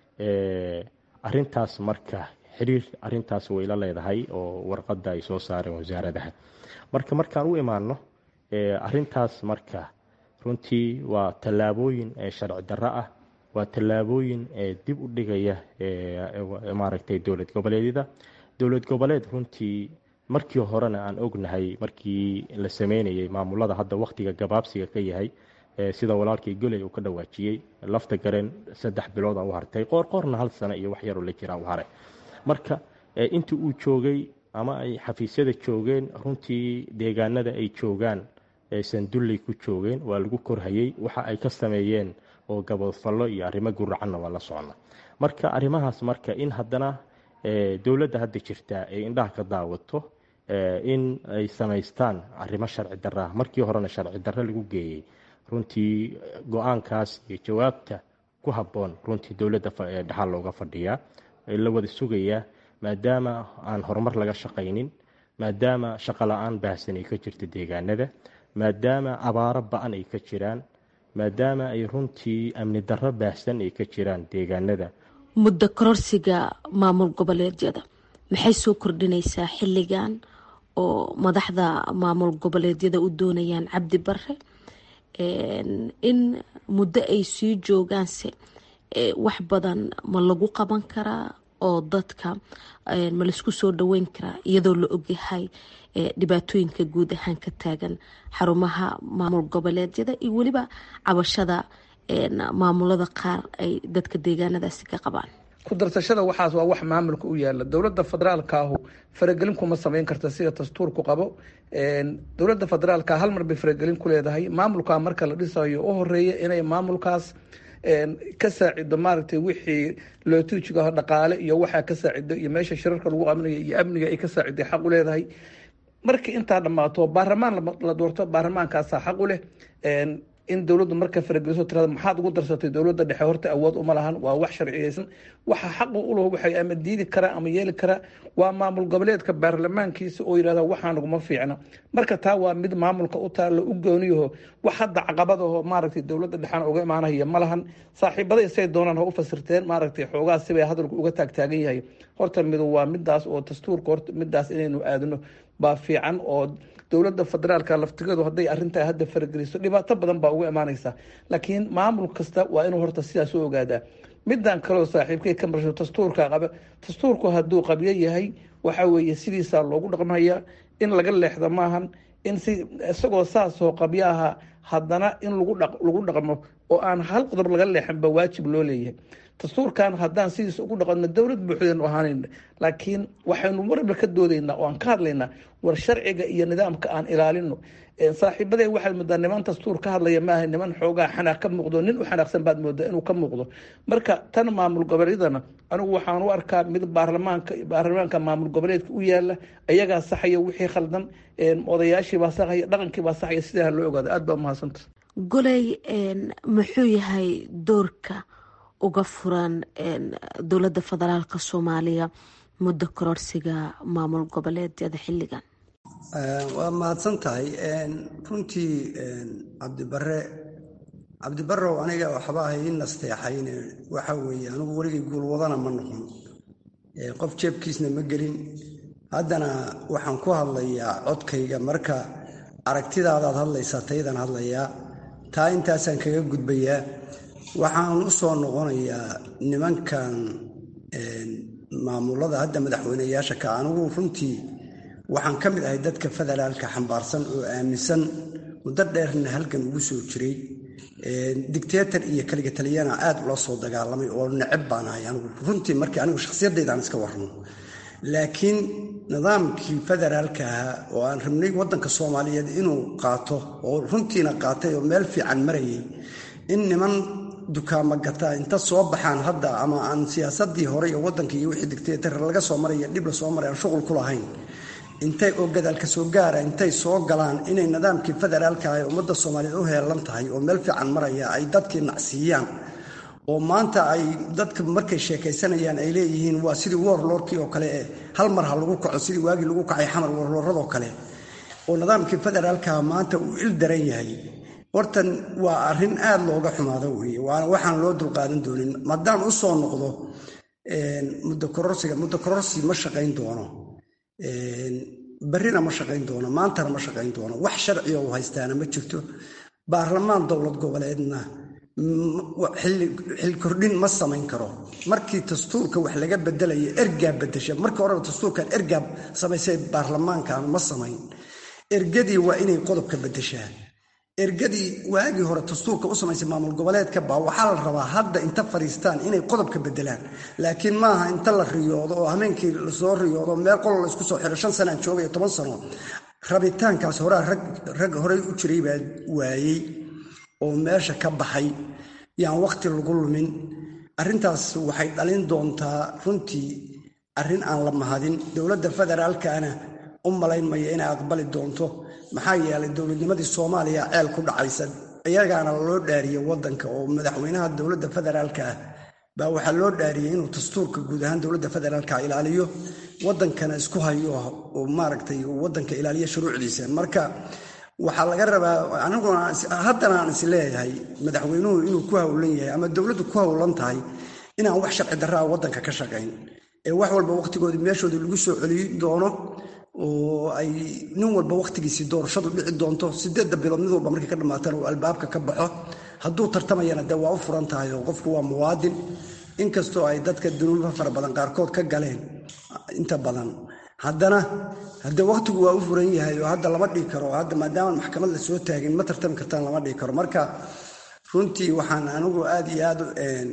arintaas marka xiriir arintaas way la leedahay oo warqadda ay soo saareen wasaaradaha marka markaan u imaano arintaas marka runtii waa tallaabooyin sharci darro ah waa tallaabooyin dib u dhigaya maaragtay dowlad goboleedyada dowlad goboleed runtii markii horena aan ognahay markii la sameynayay maamulada hadda wakhtiga gabaabsiga ka yahay sida walaalkii goley uu ka dhawaajiyey lafta gareen saddex bilooda u hartay qoorqoorna hal sano iyo wax yaroo la jiraa u haray marka intii uu joogay ama ay xafiisyada joogeen runtii deegaanada ay joogaan sandulley ku joogeen waa lagu korhayey waxa ay ka sameeyeen oo gabodfallo iyo arrimo guracanna waa la socna marka arrimahaas marka in haddana dowladda hadda jirta ay indhaha ka daawato in ay samaystaan arrimo sharci darraa markii horena sharci darro lagu geeyey runtii go-aankaas iyo jawaabta ku habboon runtii dowladda dhexal looga fadhiyaa la wada sugayaa maadaama aan horumar laga shaqaynin maadaama shaqo la-aan baahsan ay ka jirto deegaanada maadaama abaaro ba-an ay ka jiraan maadaama ay runtii amni darro baahsan ay ka jiraan deegaanada muddo kororsiga maamul goboleedyada maxay soo kordhinaysaa xilligan oo madaxda maamul goboleedyada u doonayaan cabdi bare in muddo ay sii joogaanse wax badan ma lagu qaban karaa oo dadka ma laisku soo dhaweyn karaa iyadoo la ogyahay dhibaatooyinka guud ahaan ka taagan xarumaha maamul goboleedyada iyo weliba cabashada maamulada qaar ay dadka deegaanadaasi ka qabaan ku darsashada waxaas waa wax maamulka u yaala dowladda federaalka ahu faragelin kuma samayn karta sida dastuurku qabo dowladda federaalka hal mar bay faragelin ku leedahay maamulka marka la dhisayo u horeeya inay maamulkaas ka saacido maaragtay wixii lootuujigaho dhaqaale iyo waxaa ka saacido iyo meesha shirarka lagu aminayo iyo amniga ay ka saaciday xaq u leedahay markii intaa dhammaato baarlamaan la doorto baarlamaankaasaa xaq u leh in dowladdu marka farageliso tirada maxaad ugu darsatay dowladda dhexe horta awood uma lahan waa wax sharciyeysan waxa xaqu u laho waxay ama diidi karaa ama yeeli karaa waa maamul goboleedka baarlamaankiisa oo yidhahda waxaan uguma fiicna marka taa waa mid maamulka u taalla u gooniyaho wax hadda caqabadaho maaragtay dowladda dhexena uga imaanaya ma lahan saaxiibaday say doonaan ha u fasirteen maaragtay xoogaa sibay hadalku uga taagtaagan yahay horta midu waa midaas oo dastuurka horta midaas inaynu aadno baa fiican oo dowladda federaalka laftigeedu hadday arintaa hadda farageliso dhibaato badan baa uga imaanaysa laakiin maamul kasta waa inuu horta sidaas u ogaadaa midan kaleo saaxiibkay ka marsho dastuurka qaba dastuurku hadduu qabyo yahay waxa weeye sidiisaa loogu dhaqmaya in laga leexdo maahan in si isagoo saasoo qabyo aha haddana in lagu dhaqmo oo aan hal qodob laga leexinba waajib loo leeyahay dastuurkan haddaan sidiisa ugu dhaqanno dowlad buuxdaynu ahaanayna laakiin waxaynu marba ka doodaynaa oo aan ka hadlaynaa war sharciga iyo nidaamka aan ilaalino saaxiibadeen waxaad moodaa niman dastuur ka hadlaya maaha niman xoogaa xanaaq ka muuqdo nin u xanaaqsan baad moodaa inuu ka muuqdo marka tan maamul goboleedana anigu waxaan u arkaa mid baarlamaanka baarlamaanka maamul goboleedka u yaala ayagaa saxaya wixii khaldan odayaashiibaa saxaya dhaqankiibaa saxaya sidaa loo ogaado aad baa umahadsanta goley muxuu yahay doorka uga furan dowladda federaalka soomaaliya muddo kororsiga maamul goboleedyada xilligan waa mahadsan tahay runtii cabdibare cabdibarow aniga waxba hay i nasteexayn waxa weeye anigu weligay guulwadana ma noqon qof jeebkiisna ma gelin haddana waxaan ku hadlayaa codkayga marka aragtidaadaad hadlaysaa taydan hadlayaa taa intaasaan kaga gudbayaa waxaan u soo noqonayaa nimankan maamulada hadda madaxweyneyaasha ka anigu runtii waxaan ka mid ahay dadka federaalka xambaarsan oo aaminsan muddo dheerna halgan ugu soo jiray dictator iyo kaliga taliyana aad ula soo dagaalamay oo necab baan ahay anigu runtii markii anigu shakhsiyaddaydaan iska warramo laakiin nidaamkii federaalka ahaa oo aan rabnay waddanka soomaaliyeed inuu qaato oo runtiina qaatay oo meel fiican marayay in niman dukaama gataa inta soo baxaan hadda ama aan siyaasadii hore iyo waddanka iyo wixii dictator laga soo maraya dhib la soo maray aan shuqul ku lahayn intay oo gadaalka soo gaara intay soo galaan inay nidaamkii federaalka ah ee ummadda soomaaliyeed u heelan tahay oo meel fiican maraya ay dadkii nacsiiyaan oo maanta ay dadka markay sheekaysanayaan ay leeyihiin waa sidii warlordkii oo kale eh hal mar ha lagu kaco sidii waagii lagu kacay xamar warlooradoo kale oo nidaamkii federaalkaha maanta uu il daran yahay hortan waa arrin aad looga xumaado weeye waana waxaan loo dulqaadan doonin maadaan u soo noqdo muddo kororsiga muddo kororsi ma shaqayn doono barrina ma shaqayn doono maantana ma shaqayn doono wax sharciga u haystaana ma jirto baarlamaan dowlad goboleedna xil kordhin ma samayn karo markii dastuurka wax laga bedelaya ergaa bedesha markii horeba dastuurkan ergaa samaysay baarlamaankan ma samayn ergadii waa inay qodobka bedeshaa ergadii waagii hore dastuurka u samaysay maamul goboleedka baa waxaa la rabaa hadda inta fadhiistaan inay qodobka bedelaan laakiin maaha inta la riyoodo oo hameenkii lasoo riyoodo meel qolo la isku soo xiro shan sanaan joogaya toban sano rabitaankaas horaa rag horey u jiray baa waayey oo meesha ka baxay yaan wakhti lagu lumin arrintaas waxay dhalin doontaa runtii arrin aan la mahadin dowladda federaalkana u malayn maya inay aqbali doonto maxaa yeelay dowladnimadii soomaaliya ceel ku dhacaysa iyagaana loo dhaariyey waddanka oo madaxweynaha dowladda federaalka ah baa waxaa loo dhaariyey inuu dastuurka guud ahaan dowladda federaalka ilaaliyo waddankana isku hayo oo maaragtay waddanka ilaaliyo shuruucdiisa marka waxaa laga rabaa aniguna haddana aan is leeyahay madaxweynuhu inuu ku howlan yahay ama dowladdu ku howlan tahay inaan wax sharci darraa waddanka ka shaqayn ee wax walba wakhtigoodii meeshoodii lagu soo celiyi doono oo ay nin walba wakhtigiisii doorashadu dhici doonto sideedda bilood mid walba markay ka dhammaatana uu albaabka ka baxo hadduu tartamayana dee waa u furan tahay oo qofku waa muwaadin inkastoo ay dadka dunuuba fara badan qaarkood ka galeen inta badan haddana haddee wakhtigu waa u furan yahay oo hadda lama dhihi karo hadda maadaama maxkamad la soo taagin ma tartami kartaan lama dhihi karo marka runtii waxaan anigu aad iyo aad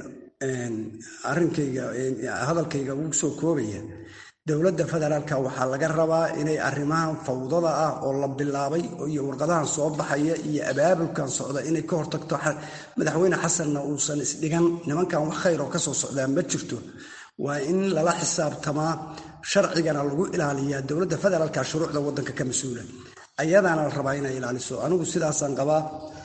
arrinkayga hadalkayga ugu soo koobaya dowladda federaalka waxaa laga rabaa inay arrimahan fawdada ah oo la bilaabay iyo warqadahan soo baxaya iyo abaabulkan socda inay ka hortagto madaxweyne xasanna uusan isdhigan nimankan wax khayr oo kasoo socdaa ma jirto waa in lala xisaabtamaa sharcigana lagu ilaaliyaa dowladda federaalka shuruucda waddanka ka mas-uula ayadaana la rabaa inay ilaaliso anigu sidaasaan qabaa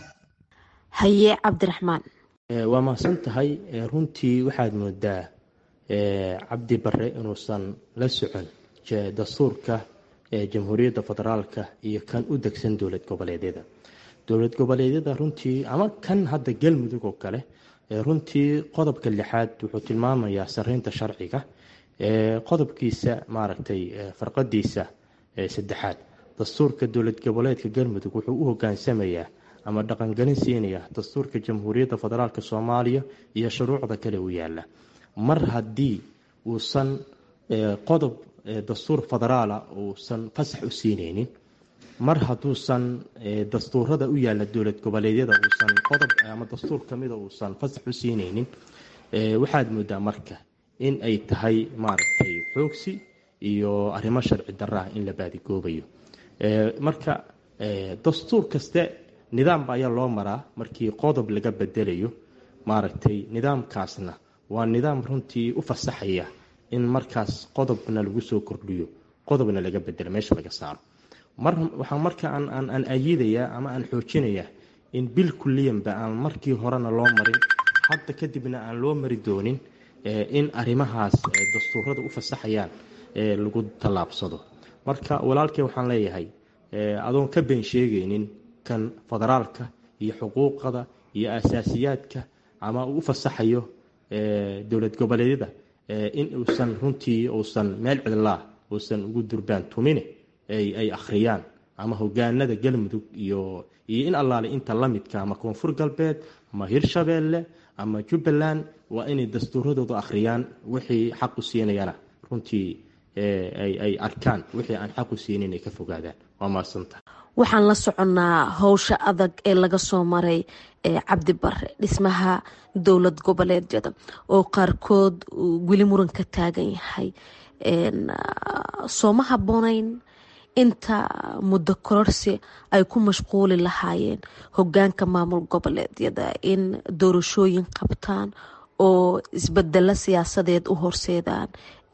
haye cabdiraxmaan waa mahadsan tahay runtii waxaad moodaa cabdi bare inuusan la socon dastuurka jamhuuriyadda federaalka iyo kan u degsan dowlad goboleedyada dowlad goboleedyada runtii ama kan hadda galmudug oo kale runtii qodobka lixaad wuxuu tilmaamayaa sareynta sharciga qodobkiisa maaragtay farqadiisa saddexaad dastuurka dowlad goboleedka galmudug wuxuu u hogaansamayaa ama dhaqangelin siinaya dastuurka jamhuuriyadda federaalk soomaaliya iyo shuruucda kale u yaala mar haddii uusan qodob dastuur federaala uusan fasax u siineynin mar hadduusan dastuurada u yaalla dowlad goboleedyada uusan qodob ama dastuur kamida uusan fasax u siinaynin waxaad moodaa marka in ay tahay maaragtay xoogsi iyo arrimo sharci darra ah in la baadigoobayo marka dastuur kaste nidaamba ayaa loo maraa markii qodob laga bedelayo maaragtay nidaamkaasna waa nidaam runtii u fasaxaya in markaas qodobna lagu soo kordhiyo qodobna laga bedelo meesha laga saaro waxaa marka aan ayidayaa ama aan xoojinayaa in bil kuliyanba aan markii horena loo marin hadda kadibna aan loo mari doonin in arrimahaas dastuurada u fasaxayaan lagu tallaabsado marka walaalkey waxaan leeyahay adoon ka been sheegaynin kan federaalka iyo xuquuqada iyo asaasiyaadka ama uu u fasaxayo dowlad goboleedyada in uusan runtii uusan meel cidlaa uusan ugu durbaan tumine ay akhriyaan ama hogaanada galmudug iyo iyo in allaale inta la midka ama koonfur galbeed ama hirshabeelle ama jubbaland waa inay dastuuradooda akhriyaan wixii xaq u siinayana runtii ay arkaan wixii aan xaq u siinin ay ka fogaadaan waa mahadsanta waxaan la soconnaa howsha adag ee laga soo maray cabdi bare dhismaha dowlad goboleedyada oo qaarkood weli muran ka taagan yahay sooma habboonayn inta muddo kororsi ay ku mashquuli lahaayeen hogaanka maamul goboleedyada in doorashooyin qabtaan oo isbedelo siyaasadeed u horseedaan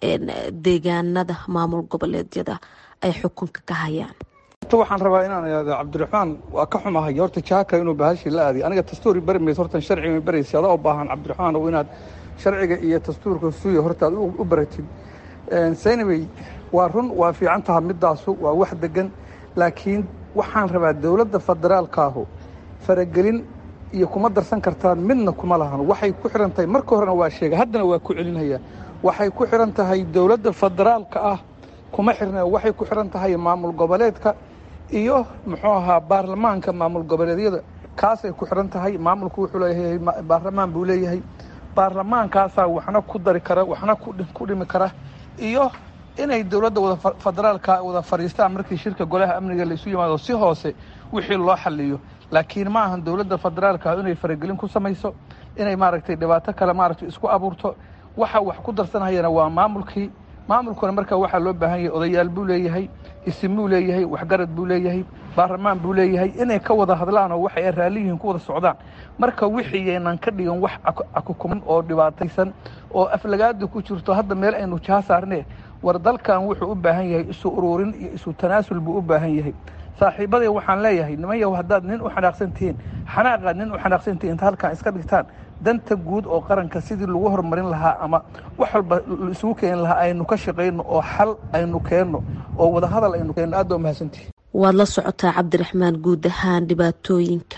deegaanada maamul goboleedyada ay xukunka ka hayaan waxaan rabaa inaan ihaado cabdiraxmaan waa ka xumahay horta jaaka inuu bahashii la aadiy aniga dastuuri bari mayso hortan sharciga baraysa adaa u baahan cabdiraxmaan oo inaad sharciga iyo dastuurka suuya horta aad u baratid saynawey waa run waa fiican taha midaasu waa wax degan laakiin waxaan rabaa dowladda federaalkaahu faragelin iyo kuma darsan kartaan midna kuma lahan waxay ku xihan tahay marka horena waa sheega haddana waa ku celinaya waxay ku xihan tahay dowladda federaalka ah kuma xirna waxay ku xihan tahay maamul goboleedka iyo muxuu ahaa baarlamaanka maamul goboleedyada kaasay ku xihan tahay maamulku wuxuu leeyahay baarlamaan buu leeyahay baarlamaankaasaa waxna ku dari kara waxna ku dhimi kara iyo inay dowladda wada federaalka wada fadhiistaan markii shirka golaha amniga laisu yimaado si hoose wixii loo xaliyo laakiin ma ahan dowladda federaalka inay faragelin ku samayso inay maaragtay dhibaato kale maaragtay isku abuurto waxa wax ku darsanhayana waa maamulkii maamulkuna marka waxaa loo baahan yahay odayaal buu leeyahay isim buu leeyahay waxgarad buu leeyahay baarlamaan buu leeyahay inay ka wada hadlaan oo waxay raalli yihiin ku wada socdaan marka wixii yaynan ka dhigan wax akukuman oo dhibaataysan oo aflagaada ku jirto hadda meel aynu jaha saarne war dalkan wuxuu u baahan yahay isu ururin iyo isu tanaasul buu u baahan yahay saaxiibaday waxaan leeyahay niman yahow haddaad nin u xanaaqsan tihiin xanaaqaad nin u xanaaqsan tihiin inta halkan iska dhigtaan danta guud oo qaranka sidii lagu horumarin lahaa ama wax walba isugu keeni lahaa aynu ka shaqayno oo xal aynu keenno oo wadahadal aynu keenno aad baa mahadsantihi waad la socotaa cabdiraxmaan guud ahaan dhibaatooyinka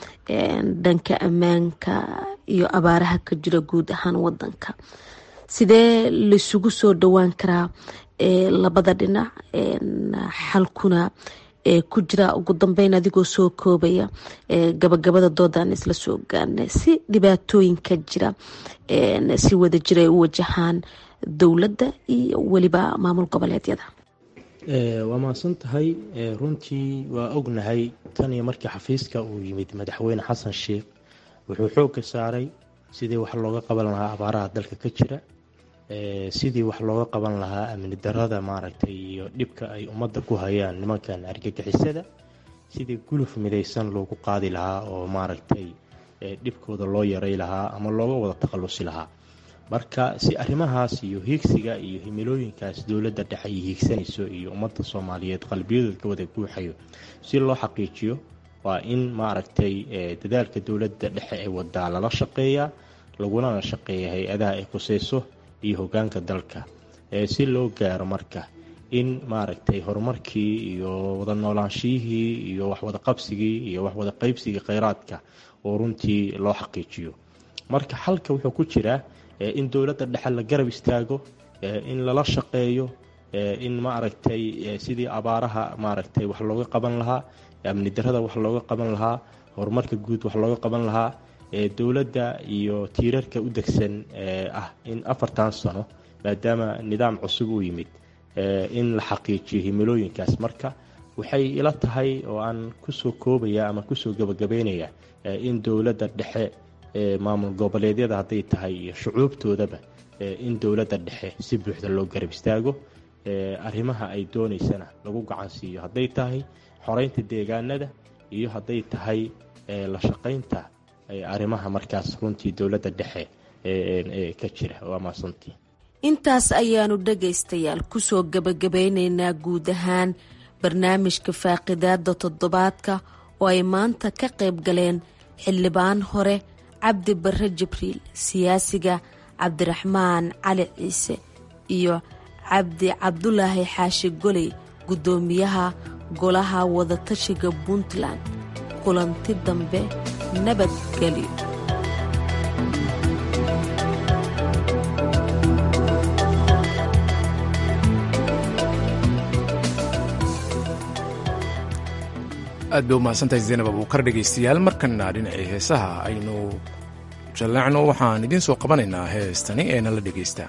dhanka ammaanka iyo abaaraha ka jira guud ahaan wadanka sidee laisugu soo dhowaan karaa labada dhinac xalkuna ku jira ugu dambeyn adigoo soo koobaya gabagabada doodaan isla soo gaarnay si dhibaatooyinka jira si wada jira ay u wajahaan dowladda iyo weliba maamul goboleedyada waa mahadsan tahay runtii waa ognahay tan iyo markii xafiiska uu yimid madaxweyne xasan sheikh wuxuu xoogga saaray sidii wax looga qaban lahaa abaaraha dalka ka jira sidii wax looga qaban lahaa amni darada maaragtay iyo dhibka ay ummadda ku hayaan nimankan argagixisada sidii guluf midaysan loogu qaadi lahaa oo maaragtay dhibkooda loo yaray lahaa ama looga wada takhalusi lahaa marka si arrimahaas iyo hiigsiga iyo himilooyinkaas dowladda dhexe ay hiigsanayso iyo ummadda soomaaliyeed qalbiyadooda ka wada guuxayo si loo xaqiijiyo waa in maaragtay dadaalka dowladda dhexe ee wadaa lala shaqeeyaa lagulana shaqeeya hay-adaha ay khuseyso iyo hogaanka dalka si loo gaaro marka in maaragtay horumarkii iyo wada noolaanshiyihii iyo waxwada qabsigii iyo waxwada qaybsigii kheyraadka oo runtii loo xaqiijiyo marka xalka wuxuu ku jiraa in dowladda dhexe la garab istaago in lala shaqeeyo in maaragtay sidii abaaraha maaragtay wax looga qaban lahaa amni darada wax looga qaban lahaa horumarka guud wax looga qaban lahaa dowladda iyo tiirarka u degsan ah in afartan sano maadaama nidaam cusub uu yimid in la xaqiijiyo himilooyinkaas marka waxay ila tahay oo aan kusoo koobaya ama kusoo gebagabeynaya in dowladda dhexe maamul goboleedyada hadday tahay iyo shucuubtoodaba in dowladda dhexe si buuxda loo garab istaago arrimaha ay doonaysana lagu gacan siiyo hadday tahay xoreynta deegaanada iyo hadday tahay la shaqaynta arrimaha markaas runtii dowladda dhexe ka jira waa maasantii intaas ayaanu dhagaystayaal kusoo gebagabeyneynaa guud ahaan barnaamijka faaqidaada toddobaadka oo ay maanta ka qayb galeen xildhibaan hore cabdi barre jibriil siyaasiga cabdiraxmaan cali ciise iyo cabdi cabdulaahi xaashi goley guddoomiyaha golaha wadatashiga puntland kulanti dambe nabadgelyo aad bay u mahadsantahay zaynab abuukar dhegaystayaal markana dhinacii heesaha aynu jallaacno waxaan idiin soo qabanaynaa heestani ee nala dhegaysta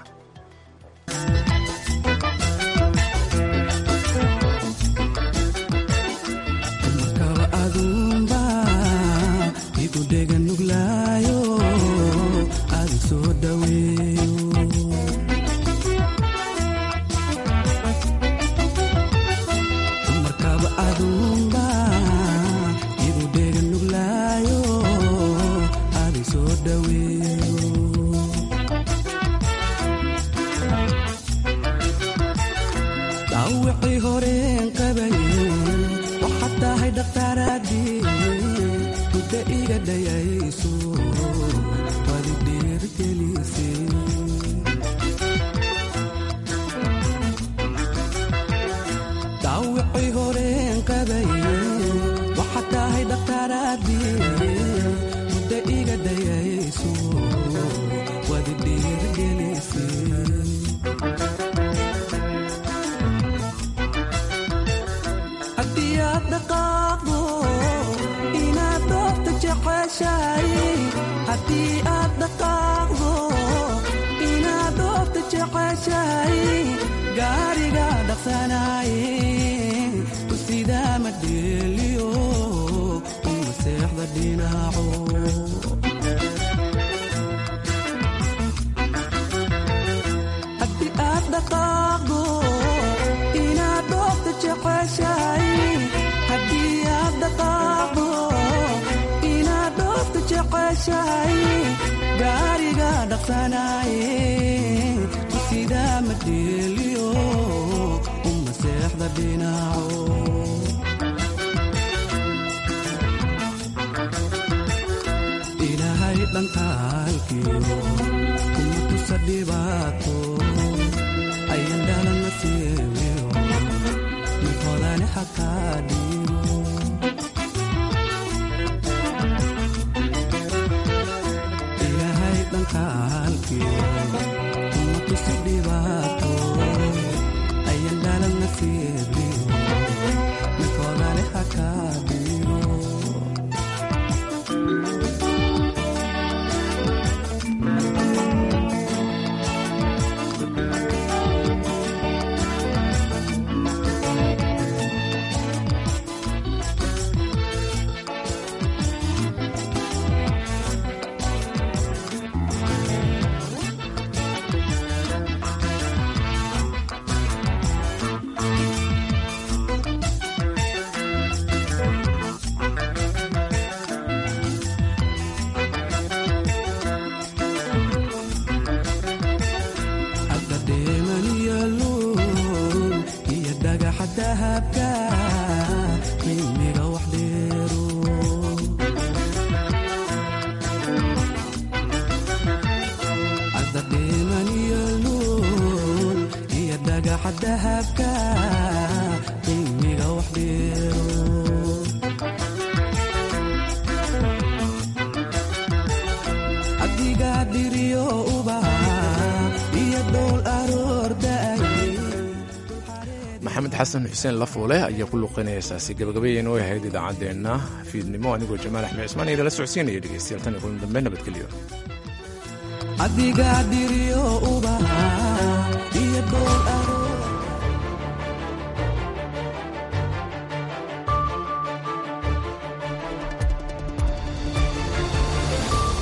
maxamed xasan xuseen lafuule ayaa ku luqeynaya heesaasi gabagabayeen oo ahayd idaacaddeenna fiidnimo anigoo jamaal axmed cismaan idala socodsiinaya dhegeystayaal tan iyo kulan dambe nabadgelyo adiga diriyo uba iyo dhool